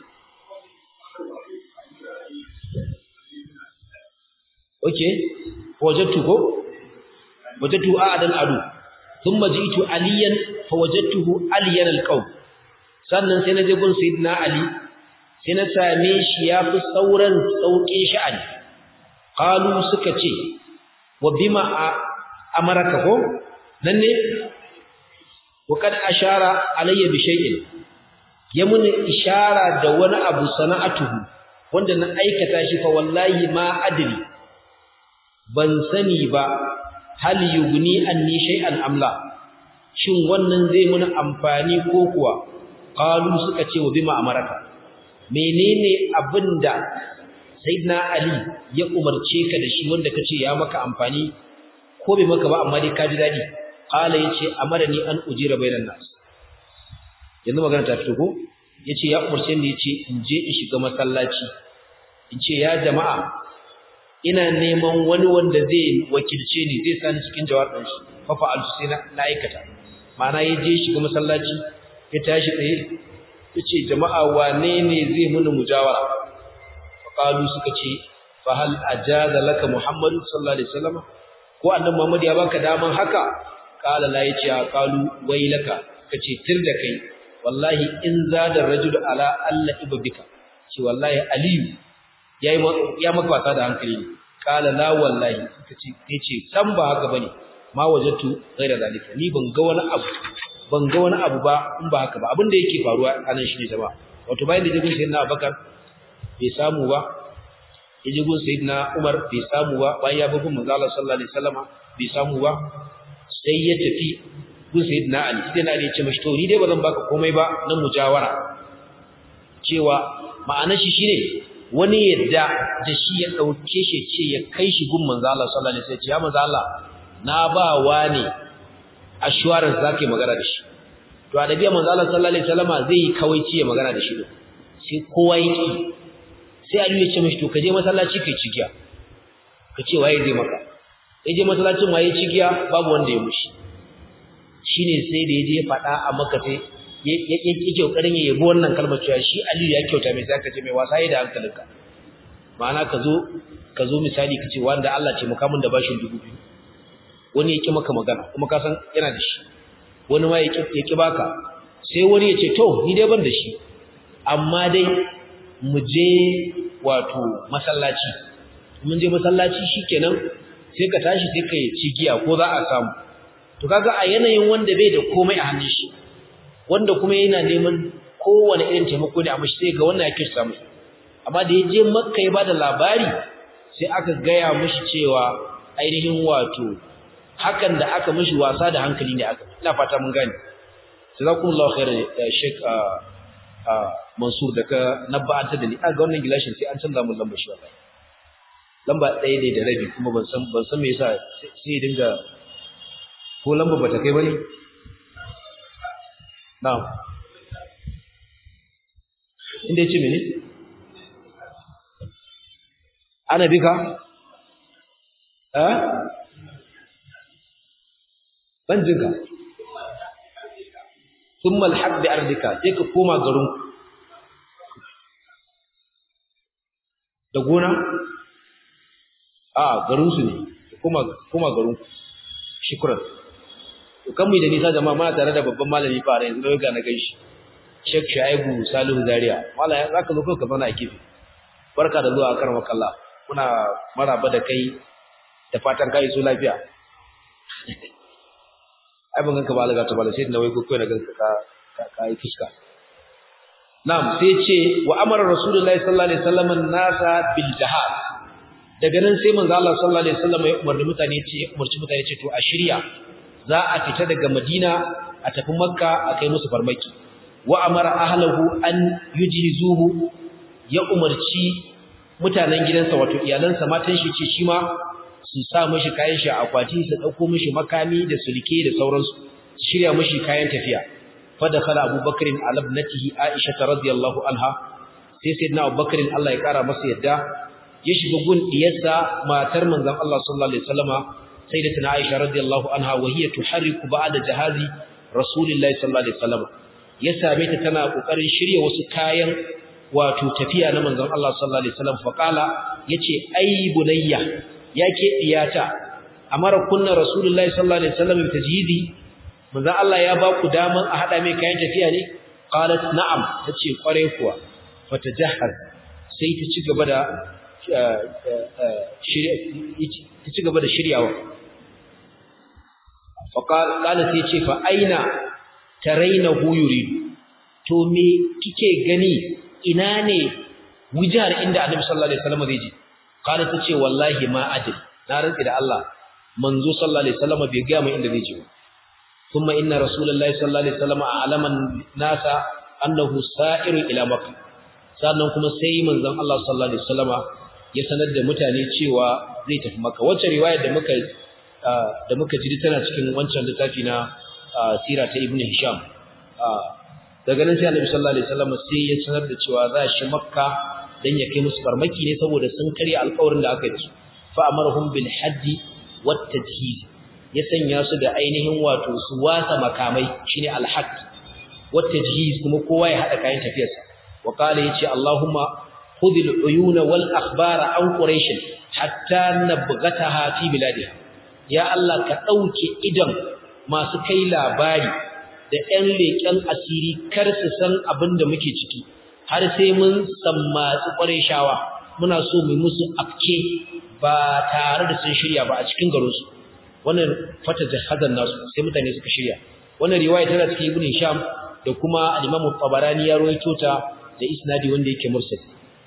okay wajadtu ko wajadtu a'dan adu thumma ji'tu aliyan fawajadtuhu aliyan alqaw sannan sai na je gun sayyidina ali sai na same shi yafi sauran sauƙin sha'ani qalu suka ce wa bima amaraka ko nan ne wa kad ashara alayya bi shay'in yamun ishara da wani abu sana'atuhu wanda na aikata shi fa wallahi ma adri ban sani ba hal yugni anni shay'an amla shin wannan zai mun amfani ko kuwa qalu suka ce wa bima amaraka menene abinda sayyidina ali ya umarce ka da shi wanda kace ya maka amfani ko bai maka ba amma dai ka ji dadi qala yace amarani an ujira bainan nas yanzu magana ta fito ko yace ya umarce ni yace in je in shiga masallaci in ce ya jama'a ina neman wani wanda zai wakilce ni zai sani cikin jawabin shi fa fa'altu sai na aikata ma'ana ya je shiga masallaci ya tashi tsaye yace jama'a wane ne zai muni mujawara qalu suka ce fa hal ajaza laka muhammadu sallallahu alaihi wasallam ko annabi muhammad ya baka daman haka qala la yace qalu wailaka kace tir da kai wallahi in zada rajul ala alla ibbika ce wallahi aliyu yayi ya maka wasa da hankali ne qala la wallahi kace yace san ba haka bane ma wajatu ghaira zalika ni ban ga wani abu ban ga wani abu ba in ba haka ba abin da yake faruwa anan shine jama'a wato bayan da jigun sayyidina abubakar bai samu ba yaje gun sayyidina Umar bai samu ba bayan ya bugun manzo Allah sallallahu alaihi wasallama bai samu ba sai ya tafi gun sayyidina Ali sai na ya ce mashi to ni dai bazan baka komai ba na mujawara cewa ma'anar shi shine wani yadda da shi ya dauke shi ce ya kai shi gun manzo Allah sallallahu alaihi wasallam ya manzo Allah na ba wani assurance zake magana da shi to a dabi'a manzo Allah sallallahu alaihi wasallama zai yi kawaici ya magana da shi sai kowa yake sai Ali ya ce mishi to kaje masallaci kai cigiya kace waye zai maka yaje masallacin waye cigiya babu wanda ya mushi shine sai da yaje fada a maka sai yake kokarin ya yabo wannan kalmar cewa shi Ali ya kyauta mai sai ka ce mai wasa yi da hankalinka ma'ana ka zo ka zo misali kace wanda Allah ce muka mun da bashin dubu biyu wani yake maka magana kuma ka san yana da shi wani ma yake yake baka sai wani ya ce to ni dai ban da shi amma dai mu je wato masallaci mun je masallaci shikenan sai ka tashi sai ka ci giya ko za a samu to kaga a yanayin wanda bai da komai a hannun shi wanda kuma yana neman kowane irin taimako ne amma sai ga wannan yake samu amma da ya je makka ya bada labari sai aka gaya mishi cewa ainihin wato hakan da aka mishi wasa da hankali ne aka ina fata mun gane jazakumullahu khairan ya sheik Mansur da ka nabba'anta da ni a ga wannan gilashin sai an canza mun lambar shi wallahi lamba ɗaya ne da rabi kuma ban san ban san me yasa sai ya dinga ko lamba bata kai bane na'am inda yace mene ana bika eh ban jinka thumma alhaq bi ardika sai ka koma garin da gona a garin su ne koma koma garin shukran to kan mu da nisa jama'a muna tare da babban malami fara yanzu da ga na gaishe Sheikh Shaibu Salihu Zaria wallahi zaka zo ka zauna a kifi barka da zuwa karama kallah muna maraba da kai da fatan kai su lafiya ai ban ganka ba alaga ta bala sai na wai ko kai na ganka ka ka yi fuska na'am sai ce wa amara rasulullahi sallallahu alaihi wasallam nasa bil jihad daga nan sai manzo Allah sallallahu alaihi wasallam ya umarni mutane ce umarci mutane ce to a shirya za a fita daga Madina a tafi Makka a kai musu farmaki wa amara ahlahu an yujhizuhu ya umarci mutanen gidansa wato iyalansa matan shi ce shi ma su sa mishi kayan shi a akwati su dauko mishi makami da sulke da sauransu su shirya mishi kayan tafiya fa dakhala Abu Bakr ala ibnatihi Aisha radhiyallahu anha sai sayyidina Abu Bakr Allah ya kara masa yadda ya shiga gun diyarsa matar manzon Allah sallallahu alaihi wasallama sayyidatuna Aisha radhiyallahu anha wa hiya tuharriku ba'da jahazi Rasulillahi sallallahu alaihi wasallama ya same ta tana kokarin shirye wasu kayan wato tafiya na manzon Allah sallallahu alaihi wasallam fa kala yace ai bunayya yake diyata amara kunna Rasulullahi sallallahu alaihi wasallam tajhidi manzon Allah ya ba ku daman a hada mai kayan tafiya ne qalat na'am tace kware kuwa fatajahhaz sai ta ci gaba da ta ci gaba da shiryawa faƙal ƙala sai ce fa aina taraina yuridu to me kike gani ina ne wujar inda annabi sallallahu alaihi wasallam zai je ƙala ta ce wallahi ma adri na rantsi da Allah manzo sallallahu alaihi wasallam bai ga mu inda zai je kuma inna rasulullahi sallallahu alaihi wasallam a'lama nasa annahu sa'iru ila makkah sannan kuma sai manzon Allah sallallahu alaihi wasallama ya sanar da mutane cewa zai tafi maka wacce riwayar da muka da muka ji tana cikin wancan littafi na sira ta ibnu hisham daga nan sai annabi sallallahu alaihi wasallam sai ya sanar da cewa za shi makka dan ya kai musu farmaki ne saboda sun karya alƙawarin da aka yi da su fa amarhum bil haddi wat tajhiz ya sanya su da ainihin wato su wasa makamai shine al hadd wat tajhiz kuma kowa ya hada kayan tafiyarsa wa qala yace allahumma khudh al uyuna wal akhbara an quraish hatta nabghataha fi biladiha ya allah ka dauke idan masu kai labari da ‘yan leƙen asiri kar su san abin da muke ciki, har sai mun sammatsi ƙwarai shawa, muna so mu musu afke ba tare da sun shirya ba a cikin garinsu. Wannan fata jihazan nasu sai mutane suka shirya. Wannan riwaya tana cikin Ibn Sham da kuma Al-Imam Tabarani ya rawaito ta da isnadi wanda yake mursal.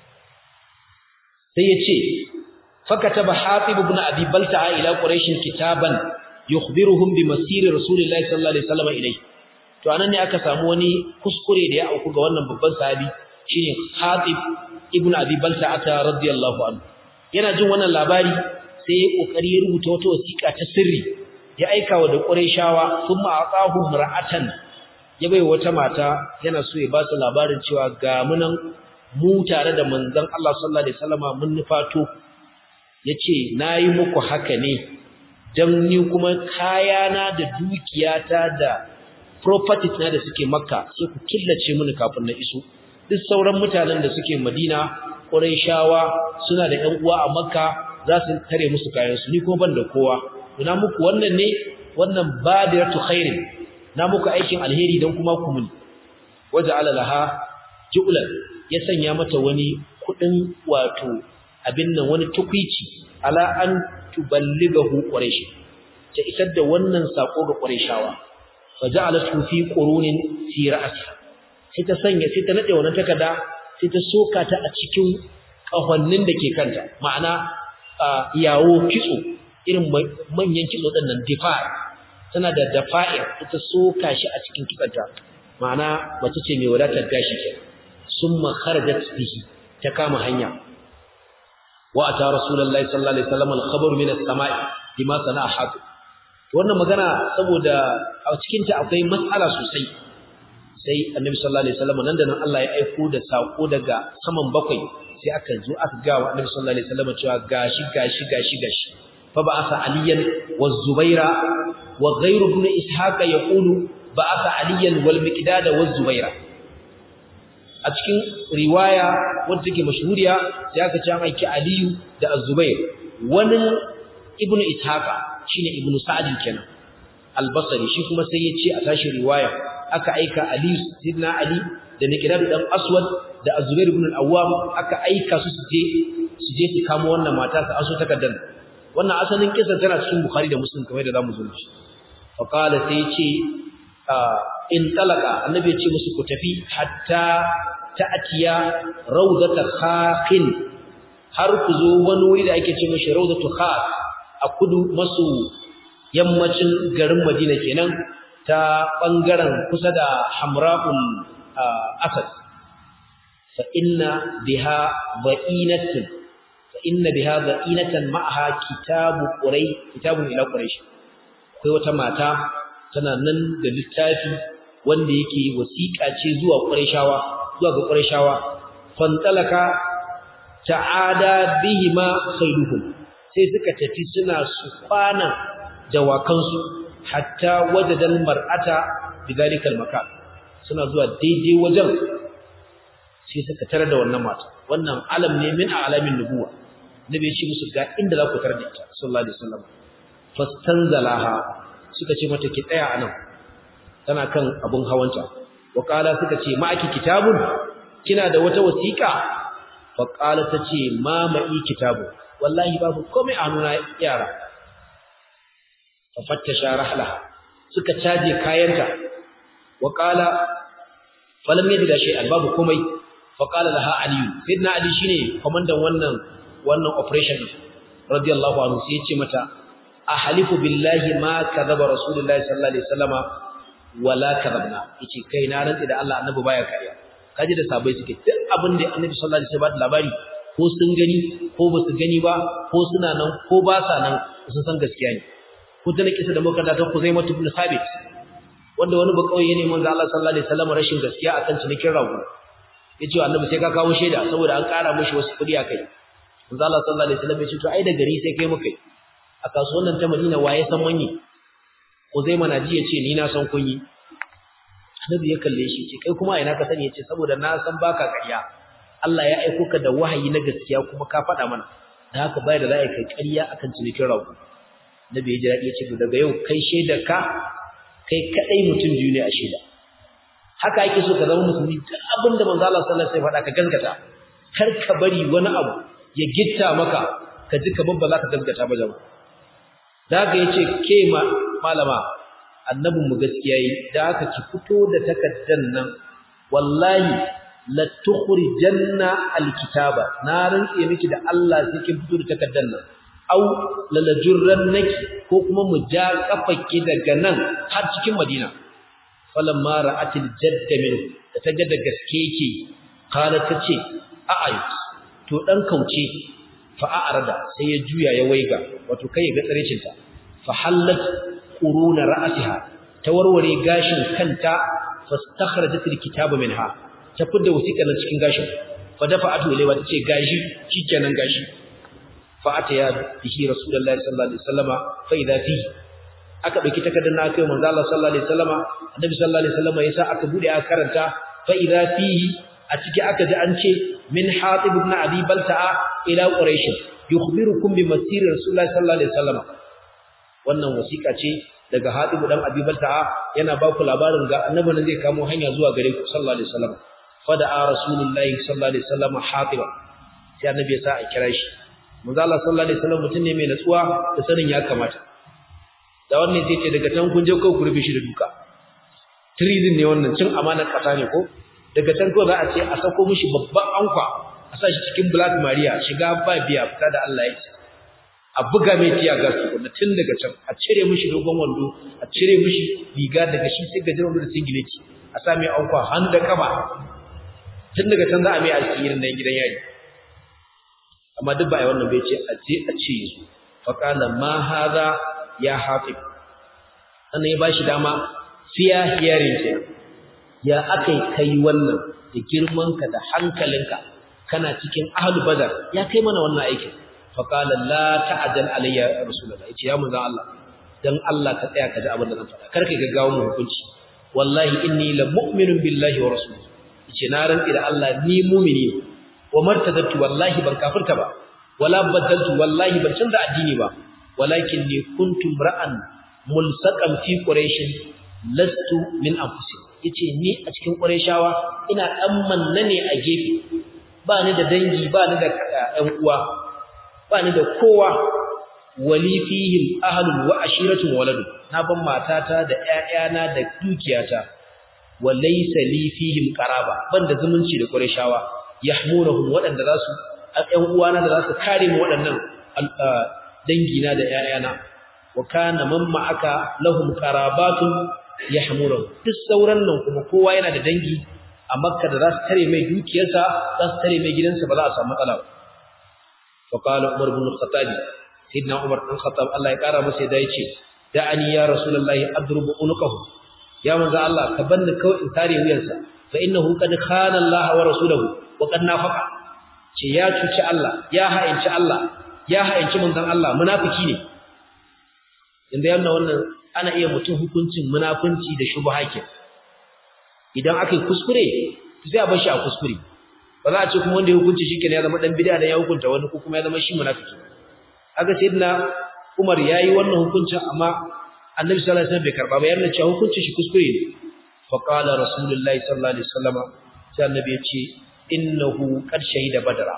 Sai ya ce, fakataba Hatib ibn Abi Balta'a ila Quraysh kitaban yukhbiruhum bi masiri Rasulillahi sallallahu alaihi wasallam ilayhi. to anan ne aka samu wani kuskure da ya auku ga wannan babban sahabi shine Hatib ibn Abi Balta'ata radiyallahu anhu yana jin wannan labari sai ya kokari ya rubuta wata wasiƙa ta sirri ya aika wa da Qurayshawa thumma aqahu mar'atan ya bai wata mata yana so ya ba su labarin cewa ga munan mu tare da manzon Allah sallallahu alaihi wasallama mun nufato yace nayi muku haka ne dan ni kuma kayana da dukiyata da properties na da suke makka sai ku killace mini kafin na iso duk sauran mutanen da suke madina quraishawa suna da ƴan uwa a makka za su tare musu kayan su ni kuma ban da kowa ina muku wannan ne wannan badiratu khairin na muku aikin alheri dan kuma ku muni waja'ala laha ju'lan ya sanya mata wani kudin wato abin nan wani tukwici ala an tuballighahu quraish ta isar da wannan sako ga quraishawa faja'alathu fi qurunin fi ra'siha sai ta sanya sai ta nade wannan takarda sai ta soka ta a cikin kahonnin da ke kanta ma'ana yawo kitso irin manyan kitso din nan difa' tana da dafa'ir ita soka shi a cikin kitsanta ma'ana mace ce mai wadatar gashi ke summa kharajat bihi ta kama hanya wa ata rasulullahi sallallahu alaihi wasallam al-khabar min as-sama'i bima sana'a hatib wannan magana saboda a cikinta akwai matsala sosai sai annabi sallallahu alaihi wasallam nan da nan Allah ya aiko da sako daga saman bakwai sai aka zo aka ga wa annabi sallallahu alaihi wasallam cewa gashi gashi gashi gashi fa ba'atha aliyan wa zubaira wa ghayru ibn ishaqa yaqulu ba'atha aliyan wal miqdad wa zubaira a cikin riwaya wadda take mashhuriya sai aka ce an aiki aliyu da az-zubair wani ibn ishaqa shine ibn sa'd kenan al-basri shi kuma sai ya ce a tashi riwaya aka aika Ali sidna Ali da Miqdad dan Aswad da Az-Zubair ibn al-Awwam aka aika su su je su je su kamo wannan mata su aso takaddan wannan asalin kisa tana cikin Bukhari da Muslim kamar da zamu zo shi fa qala sai ce in talaka annabi ya ce musu ku tafi hatta ta'tiya rawdata khaqin har ku zo wani wuri da ake ce mishi rawdatu khaq a kudu maso yammacin garin Madina kenan ta ɓangaren kusa da hamra'ul asad fa inna biha ba'inatin fa inna biha ba'inatan ma'aha kitabu qurai kitabun ila quraish akwai wata mata tana nan da littafi wanda yake wasiƙa ce zuwa qurayshawa zuwa ga qurayshawa fantalaka ta'ada bihima khairuhum sai suka tafi suna su kwana dawakansu hatta wajadal mar'ata bidalikal makan suna zuwa daidai wajen sai suka tare da wannan mata wannan alam ne min alamin nubuwa nabi ya ce musu ga inda za ku tare da ita sallallahu alaihi wasallam fastanzalaha suka ce mata ki tsaya anan tana kan abun hawanta wa qala suka ce ma aki kitabun kina da wata wasiqa fa qala tace ma ma'i kitabu wallahi babu komai a nuna yara fafattasha rahlaha suka caje kayanta wa qala falam yajida shay'an babu komai fa qala laha ali sayyidina ali shine komandan wannan wannan operation radiyallahu anhu sai yace mata ahlifu billahi ma kadhaba rasulullahi sallallahu alaihi wasallama wala kadhabna yace kai na rantsi da Allah annabi baya kariya kaji da sabai suke duk abin da annabi sallallahu alaihi wasallam labari ko sun gani ko ba su gani ba ko suna nan ko ba sa nan sun san gaskiya ne ko ta kisa da muka ta Khuzaimah ibn Thabit wanda wani ba kauye ne manzo Allah sallallahu alaihi wasallam rashin gaskiya akan cinikin rago yace annabi sai ka kawo shaida saboda an ƙara mishi wasu kudi akai manzo Allah sallallahu alaihi wasallam ya ce to ai da gari sai kai mukai a kasuwannan ta Madina waye san manye Khuzaimah na ji yace ni na san kun yi annabi ya kalle shi ce kai kuma ina ka sani yace saboda na san baka ƙarya Allah ya aiko ka da wahayi na gaskiya kuma ka faɗa mana da haka bai da za a kai ƙarya akan cinikin rago nabi ya ji daɗi ya ce daga yau kai shaidar ka kai kaɗai mutum biyu ne a shaida haka ake so ka zama musulmi duk abin da manzo Allah sallallahu alaihi wasallam faɗa ka gaskata kar ka bari wani abu ya gitta maka ka ji kamar ba za ka gaskata ba jama'a da haka yace ke ma malama annabin mu gaskiya yi da haka ki fito da takaddan nan wallahi la tukhrijanna alkitaba na rantse miki da Allah sai kin fito da takaddan nan au lalajurrannaki ko kuma mu ja kafaki daga nan har cikin Madina falamma ra'atil jadda min da ta ga da gaske yake kala tace a'ayt to dan kauce fa a'rada sai ya juya ya waiga wato kai ya ga tsarecin ta fa hallat quruna ra'siha ta warware gashin kanta fastakhrajat alkitaba minha ta fidda wasiƙar cikin gashin fa dafa'atu ilayha tace gashi shikenan gashi fa'ataya bihi rasulullahi sallallahu alaihi wasallama fa idha fihi aka dauki takardar na kai manzo Allah sallallahu alaihi wasallama annabi sallallahu alaihi wasallama yasa aka bude aka karanta fa idha fihi a ciki aka ji an ce min hatib ibn abi balta'a ila quraish yukhbirukum bi masir rasulullahi sallallahu alaihi wasallama wannan wasiƙa ce daga hatib dan abi balta'a yana ba ku labarin ga annabi ne zai kamo hanya zuwa gare ku sallallahu alaihi wasallama fada'a rasulullahi sallallahu alaihi wasallama hatiba sai annabi ya sa a kira shi manzo Allah sallallahu alaihi wasallam mutum ne mai natsuwa da sanin ya kamata da wannan sai ce daga can kun je ko ku rufe shi da duka treason ne wannan cin amanar kasa ne ko daga can ko za a ce a sako mishi babban ankwa a sa shi cikin black maria shiga ba biya fita da Allah ya ce a buga mai tiya gas tukunna tun daga can a cire mishi dogon wando a cire mishi riga daga shi sai gajeren wando da singileti a sa mai ankwa hannu da kaba tun daga can za a mai asirin nan gidan yayi amma duk ba ai wannan bai ce a je a ce su fa qala ma hadha ya hatib sannan ya bashi dama fiya hearing ke ya akai kai wannan da girmanka da hankalinka kana cikin ahlul badar ya kai mana wannan aikin fa qala la ta'jal alayya ya rasulullah yace ya manzo Allah dan Allah ka tsaya ka ji abin da zan faɗa kar ka gaggawa mu hukunci wallahi inni la mu'minun billahi wa rasulihi yace na rantsi da Allah ni mu'mini ne wa martadatu wallahi ban kafirta ba wala badaltu wallahi ban canza addini ba walakin ni kuntum ra'an mulsaqan fi quraish lastu min anfusihim yace ni a cikin qurayshawa ina dan manna ne a gefe ba ni da dangi ba ni da ƴan uwa ba ni da kowa wali fihim ahlun wa ashiratun waladu na ban matata da ƴaƴana da dukiyata wa laysa li fihim qaraba ban da zumunci da qurayshawa yahmunahum wadanda za su ƴan uwana da za su kare mu waɗannan dangina da ƴaƴana wa kana man ma'aka lahum qarabatun yahmurun duk sauran nan kuma kowa yana da dangi a makka da za su tare mai dukiyarsa za su tare mai gidansa ba za a samu matsala ba fa qala umar ibn al-khattab sayyidina umar ibn khattab Allah ya kara masa da yace da'ani ya rasulullahi adrubu unuqahu ya manzo Allah ka banni kawai in tare wuyansa fa innahu qad khana Allah wa rasuluhu wa qad nafaqa ce ya cuci Allah ya ha'inci Allah ya ha'inci manzon Allah munafiki ne inda yana wannan ana iya mutum hukuncin munafunci da shubha ke idan aka yi kuskure sai a bar shi a kuskure ba za a ce kuma wanda ya hukunci shi ya zama dan bid'a da ya hukunta wani ko kuma ya zama shi munafiki aka sayyidina Umar yayi wannan hukuncin amma Annabi sallallahu alaihi wasallam bai karba ba yana cewa hukuncin shi kuskure ne fa qala rasulullahi sallallahu alaihi wasallam sai Annabi ya ce innahu qad shahida badra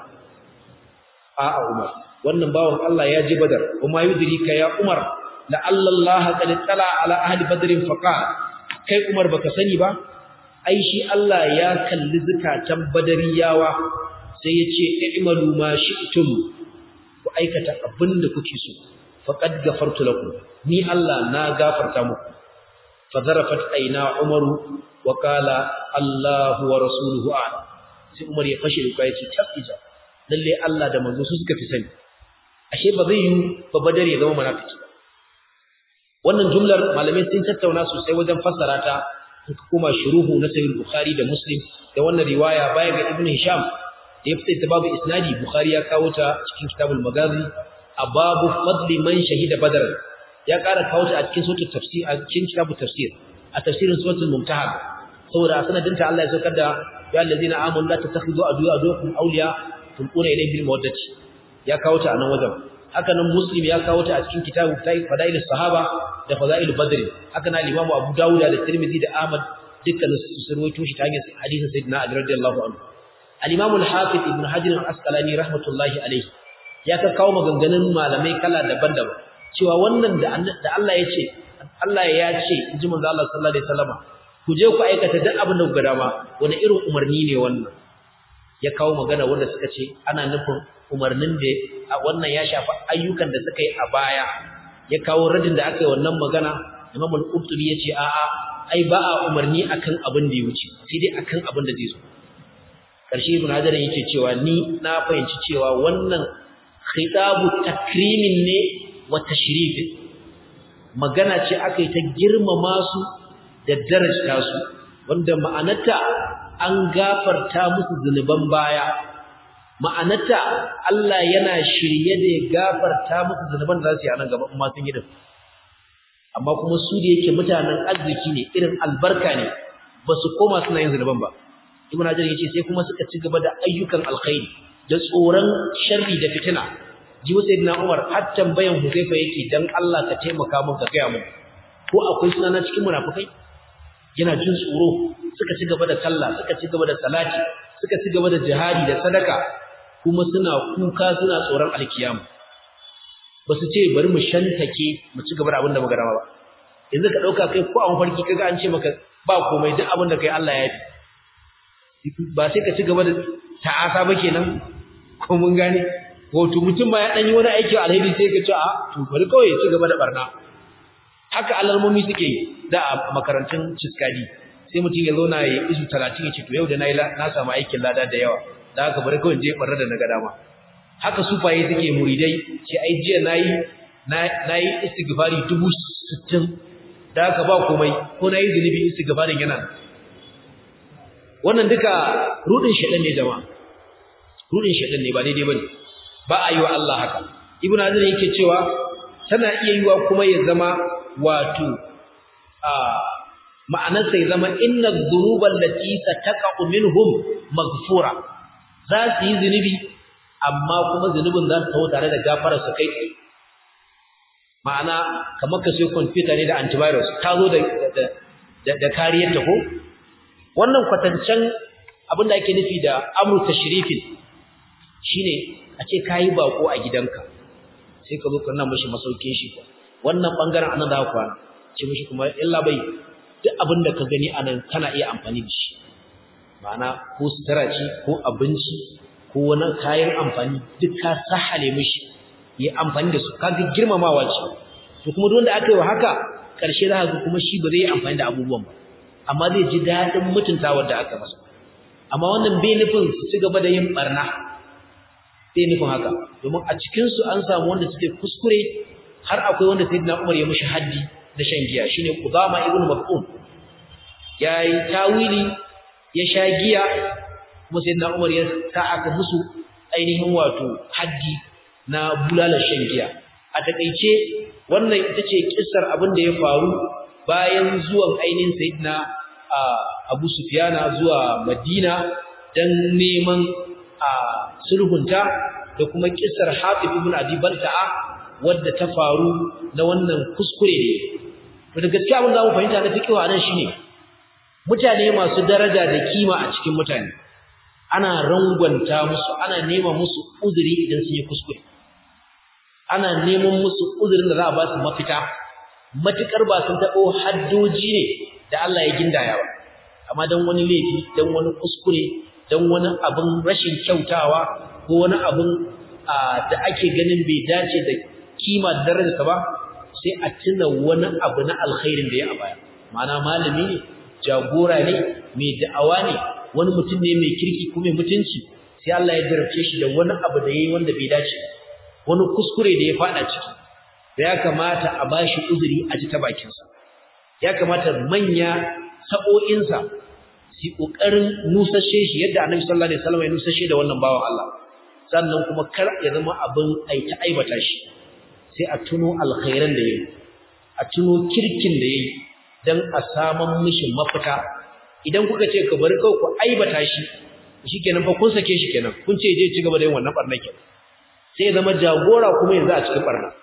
a'a Umar wannan bawon Allah ya ji badar kuma yudrika ya Umar la'alla Allah qad tala ala ahli badrin faqala kai Umar baka sani ba ai shi Allah ya kalli zakatan badariyawa sai ya ce i'malu ma shi'tum ku aikata abinda kuke so faqad ghafartu lakum ni Allah na gafarta muku fadarafat aina Umaru wa qala Allahu wa rasuluhu a'lam sai Umar ya fashe da kai ce tabbija lalle Allah da manzo su suka fi sani ashe ba zai yi ba badari ya zama munafiki ba wannan jumlar malamai sun tattauna sosai wajen fassara ta in ka koma shuruhu na sahih bukhari da muslim da wannan riwaya baya ga ibnu hisham da ya fita babu isnadi bukhari ya kawo ta cikin kitabul magazi a babu fadli man shahida badar ya ƙara kawo ta a cikin suratul tafsir a cikin kitabul tafsir a tafsirin suratul mumtahan saboda sanadin ta Allah ya saukar da ya allazina amanu la tattakhidhu aduwa aduwakum awliya tulquna ilayhim bil mawaddati ya kawo ta a nan wajen haka nan muslim ya kawo ta a cikin kitabu fadail sahaba da fadail badr haka nan imam abu dawud da tirmidhi da ahmad dukkan su rawaito shi ta hanyar hadisin sayyidina ali radiyallahu anhu al-imam al-hafiz ibn hajar al-asqalani rahmatullahi alayhi ya ka kawo maganganun malamai kala daban-daban cewa wannan da da Allah ya ce Allah ya ce inji manzo Allah sallallahu alaihi wasallam ku je ku aikata duk abin da ku ga dama wani irin umarni ne wannan ya kawo magana wanda suka ce ana nufin umarnin da wannan ya shafi ayyukan da suka yi a baya ya kawo radin da aka yi wannan magana Imam al-Qurtubi yace a'a ai ba a umarni akan abin da ya wuce sai dai akan abin da zai zo karshe Ibn Hajar yake cewa ni na fahimci cewa wannan khitabu takrimin ne wa tashrifin magana ce aka yi ta girmama su da darajta su wanda ma'anarta an gafarta musu zunuban baya ma'anarta Allah yana shirye da ya gafarta musu zunuban da za su yi a nan gaba amma sun yi din amma kuma su da yake mutanen arziki ne irin albarka ne ba su koma suna yin zunuban ba ibn hajar yace sai kuma suka ci gaba da ayyukan alkhairi da tsoron sharri da fitina ji wa sayyidina umar har tambayan huzaifa yake dan Allah ka taimaka min ka gaya mun ko akwai sunana cikin munafikai yana jin tsoro suka ci gaba da sallah suka ci gaba da salati suka ci gaba da jihadi da sadaka kuma suna kuka suna tsoron alkiyama ba su ce bari mu shantake mu ci gaba da abin da muka dama ba yanzu ka dauka kai ko an farki kaga an ce maka ba komai duk abin da kai Allah ya yi ba sai ka ci gaba da ta'asa ba kenan ko mun gane wato mutum ba ya dan yi wani aiki alheri sai ka ce a to bari kawai ya ci gaba da barna haka alalmomi suke da a makarantun ciskadi sai mutum ya zauna ya isu 30 ya ce to yau da nayi na samu aikin lada da yawa da haka bari kawai je barra da naga dama haka sufaye suke muridai ce ai jiya nayi nayi istighfari 60 da haka ba komai ko nayi zunubi istighfarin yana wannan duka rudin shedan ne jama'a rudin shedan ne ba daidai bane ba a yi wa Allah haka ibnu hazir yake cewa tana iya yiwa kuma ya zama wato a ma'anar sai zama inna dhunuba allati sataqu minhum maghfura za su yi zunubi amma kuma zunubin za su tawo tare da gafarar su kai tsaye ma'ana kamar ka sai computer ne da antivirus ta zo da da da kariyar ta ko wannan kwatancen abinda ake nufi da amru tashrifin shine a ce kai bako a gidanka sai ka zo ka nan mishi masaukin shi wannan bangaren anan da kwana ce mishi kuma illa bai duk abinda ka gani anan kana iya amfani da shi ma'ana ko sutura ce ko abinci ko wani kayan amfani duk ka sahale mishi yi amfani da su kaga girmamawa ce to kuma duk wanda aka yi wa haka karshe za ka kuma shi ba zai yi amfani da abubuwan ba amma zai ji daɗin mutuntawar da aka masa amma wannan bai nufin su ci gaba da yin barna bai nufin haka domin a cikin su an samu wanda suke kuskure har akwai wanda sayyidina Umar ya mushi haddi da shan giya shine Qudama ibn Maf'un yayi tawili ya sha giya kuma sayyidina Umar ya sa aka musu ainihin wato haddi na bulalar shan giya a takeice wannan ita ce kissar abin da ya faru bayan zuwan ainihin sayyidina Abu Sufyana zuwa Madina dan neman sulhunta da kuma kissar Hatib ibn Abi Balta'a wadda ta faru na wannan kuskure ne to da gaskiya abin da mu fahimta na fiqh a nan shine mutane masu daraja da kima a cikin mutane ana rangwanta musu ana nema musu uzuri idan sun yi kuskure ana neman musu uzurin da za a ba su mafita matukar ba sun taɓo haddoji ne da Allah ya gindaya ba amma dan wani laifi dan wani kuskure dan wani abin rashin kyautawa ko wani abin da ake ganin bai dace da kima da darajarsa ba sai a tuna wani abu na alkhairin da ya a baya ma'ana malami ne jagora ne mai da'awa ne wani mutum ne mai kirki ko mai mutunci sai Allah ya jarabce shi da wani abu da yayi wanda bai dace wani kuskure da ya fada ciki da ya kamata a bashi uzuri a ji ta bakinsa ya kamata manya sa'o'insa su kokarin nusashe shi yadda Annabi sallallahu alaihi wasallam ya nusashe da wannan bawan Allah sannan kuma kar ya zama abin aita aibata shi sai a tuno alkhairan da yayi a tuno kirkin da yayi dan a saman mishi mafita idan kuka ce ka bari kawai ku aibata shi shikenan fa kun sake shi kenan kun ce je ci gaba da yin wannan barna kenan sai ya zama jagora kuma yanzu a cikin barna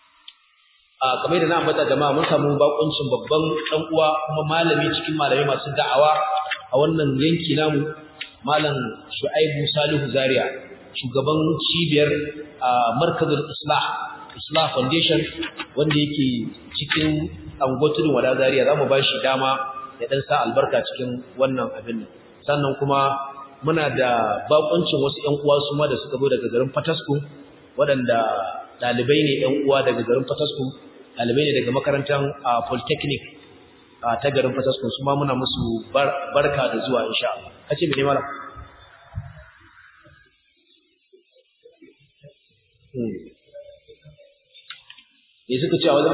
a kamar da na ambata jama'a mun samu bakuncin babban dan uwa kuma malami cikin malamai masu da'awa a wannan yanki namu malam Shu'aibu Salihu Zaria shugaban cibiyar Markazul Islah Islah Foundation wanda yake cikin angotudin wada Zaria zamu ba shi dama ya dan sa albarka cikin wannan abin sannan kuma muna da bakuncin wasu ƴan uwa su ma da suka zo daga garin Fatasku waɗanda ɗalibai ne ƴan uwa daga garin Fatasku ɗalibai ne daga makarantar Polytechnic ta garin Fatasku su ma muna musu barka da zuwa insha Allah kace me ne mala me suka ce a wajen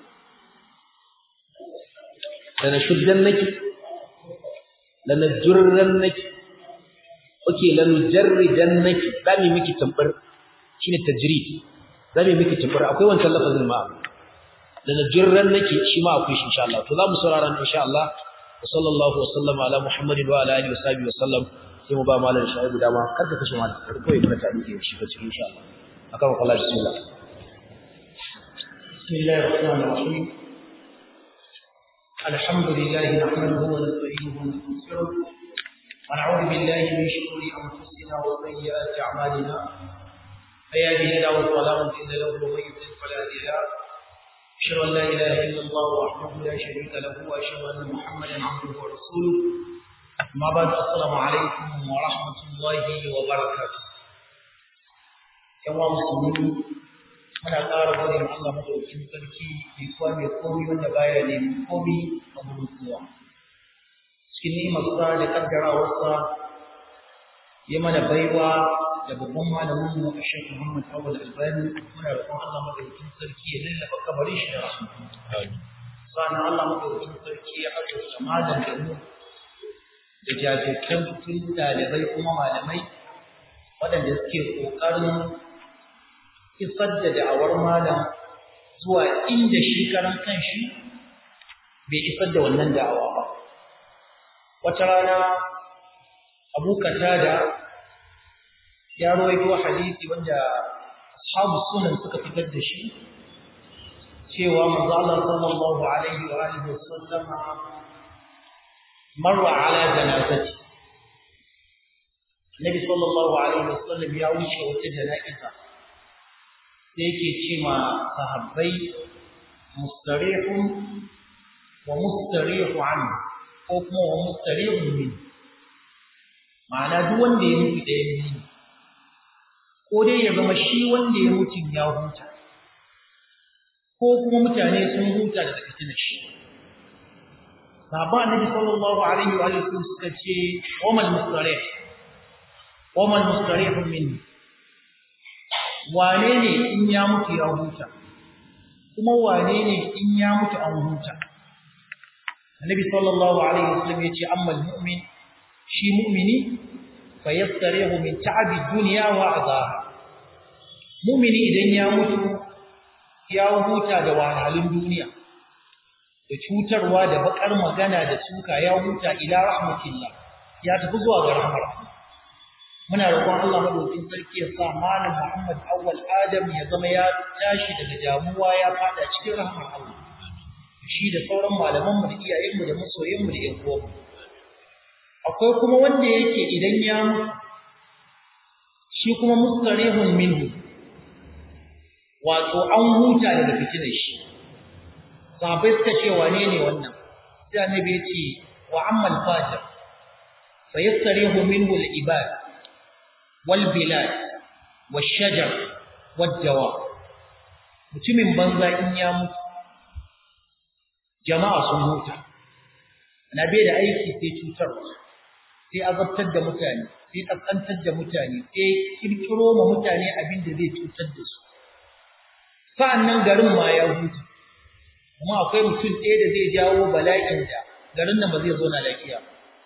lana shuddan naki lana jurran naki oke lana jarridan naki za mu miki tambar shine tajrid za mu miki tambar akwai wancan lafazin ma lana jurran naki shi ma akwai shi insha Allah to za mu saurara insha Allah wa sallallahu wa sallama ala muhammadin wa ala alihi wa sahbihi wa sallam sai mu ba malam shaibu dama kar ka kashe malam kar koyi mana ta dike shi ba cikin insha Allah akan Allah bismillah بسم الله الرحمن الرحيم الحمد لله نحمده ونستعينه ونستغفره ونعوذ بالله من شرور انفسنا وسيئات اعمالنا من يهده الله فلا مضل له ومن يضلل فلا هادي له اشهد ان لا اله الا الله وحده لا شريك له واشهد ان محمدا عبده ورسوله اما بعد السلام عليكم ورحمه الله وبركاته يا مسلمين muna ƙara gode ma Allah madaukakin sarki mai kowa mai komi wanda baya neman komi a gurin kowa cikin ni'imarsa da kaddarawarsa ya mana baiwa da babban malamin mu a Sheikh Muhammad Awal Albani muna roƙon Allah madaukakin sarki ya lallaba kabarin shi da rahama sannan Allah madaukakin sarki ya azurta malam da mu da jajirtattun ɗalibai kuma malamai waɗanda suke ƙoƙarin isar da da'awar malam zuwa inda shi karan kanshi bai isar da wannan da'awa ba wata rana abu katada ya rawaito hadisi wanda ashabu sunan suka fitar da shi cewa manzo Allah sallallahu alaihi wa alihi wasallama marra ala janazati Nabi sallallahu alaihi wasallam ya wuce wata jana'iza sai yake ce ma sahabbai mustarihun wa mustarihu anhu ko kuma wa mustarihun min ma'ana duk wanda ya mutu ɗaya ne ko dai ya zama shi wanda ya mutu ya huta ko kuma mutane sun huta daga fitinar shi Sahaba Annabi sallallahu alaihi wa sallam suka ce wa mal mustarih wa mal mustarih min wane ne in ya mutu ya huta kuma wane ne in ya mutu an huta Annabi sallallahu alaihi wa sallam ya ce amma al-mu'min shi mu'mini fa yastarihu min ta'abi dunya wa adhaha mu'mini idan ya mutu ya huta da wahalhalun duniya da cutarwa da bakar magana da suka ya huta ila rahmatillah ya tafi zuwa ga rahmar muna roƙon Allah madaukakin sarki ya sa malam Muhammad awwal Adam ya zama ya tashi daga damuwa ya fada cikin rahmar Allah shi da sauran malaman mu da iyayen mu da masoyan mu da ƴan uwan akwai kuma wanda yake idan ya mutu shi kuma mustarihun minhu wato an huta daga fitinar shi sahabbai suka ce wane ne wannan sai annabi ya ce wa amma al-fajir fa yastarihu minhu al-ibad wal bilad wash shajar wad dawa mutumin banza in ya mutu jama'a sun huta na bai da aiki sai cutarwa sai azabtar da mutane sai kaskantar da mutane sai kirkiro ma mutane abin da zai cutar da su sa'annan garin ma ya huta kuma akwai mutum ɗaya da zai jawo bala'in da garin nan ba zai zo na lafiya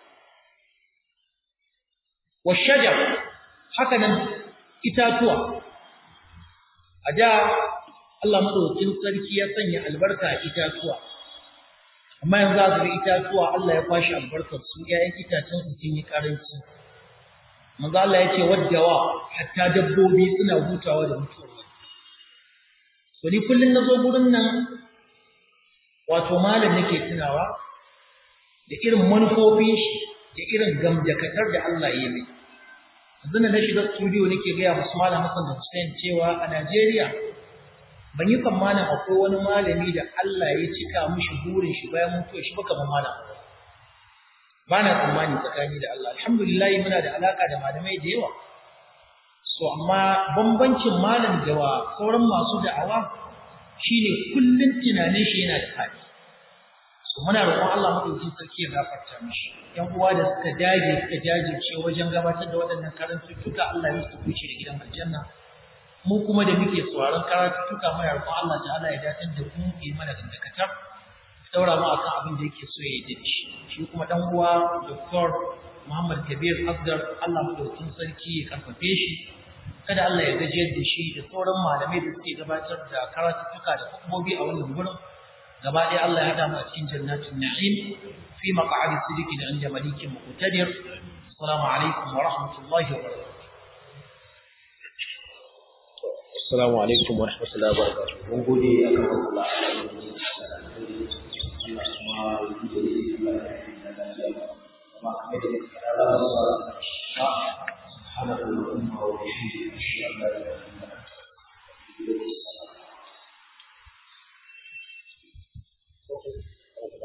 wa shajar haka nan itatuwa a da Allah madaukakin sarki ya sanya albarka a itatuwa amma yanzu za ga itatuwa Allah ya kwashi albarkar su ƴaƴan itacen su sun yi karanci manzo Allah ya ce waddawa hatta dabbobi suna hutawa da mutuwa to ni kullun nazo gurin nan wato malam nake tunawa da irin manufofin shi da irin gamjakatar da Allah ya yi yanzu na shiga studio nake gaya musu malam Hassan da Hussein cewa a Najeriya ban yi tsammanin akwai wani malami da Allah ya cika mishi burin shi bayan mutuwa shi ba kamar malam ba na tsammani tsakani da Allah alhamdulillah muna da alaka da malamai da yawa so amma bambancin malam da wa sauran masu da'awa shine kullun tunanin shi yana da fadi so muna roƙon Allah madaukakin sarki ya gafarta mishi yan uwa da suka dage suka jajirce wajen gabatar da waɗannan karantuttuka Allah ya musu kuci da gidan aljanna mu kuma da muke tsoron karantuttuka muna roƙon Allah ta'ala ya dace da mu yi mana dandakatar daura mu akan abin da yake so ya yi da shi shi kuma dan uwa Dr. Muhammad Kabir Afdar Allah madaukakin sarki ya karfafe shi kada Allah ya gajiyar da shi da sauran malamai da suke gabatar da karatuttuka da hukumomi a wannan gurin gaba ɗaya Allah ya hada mu a cikin jannatin na'im fi maq'adi sidiqin inda malikin muqtadir assalamu alaikum wa rahmatullahi wa barakatuh assalamu alaikum wa rahmatullahi wa barakatuh mun gode akan Allah Allah kuma ya yi da shi Allah ya yi da lafiya kuma kamar da Allah ya sa سبحانك اللهم وبحمدك اشهد ان لا اله الا انت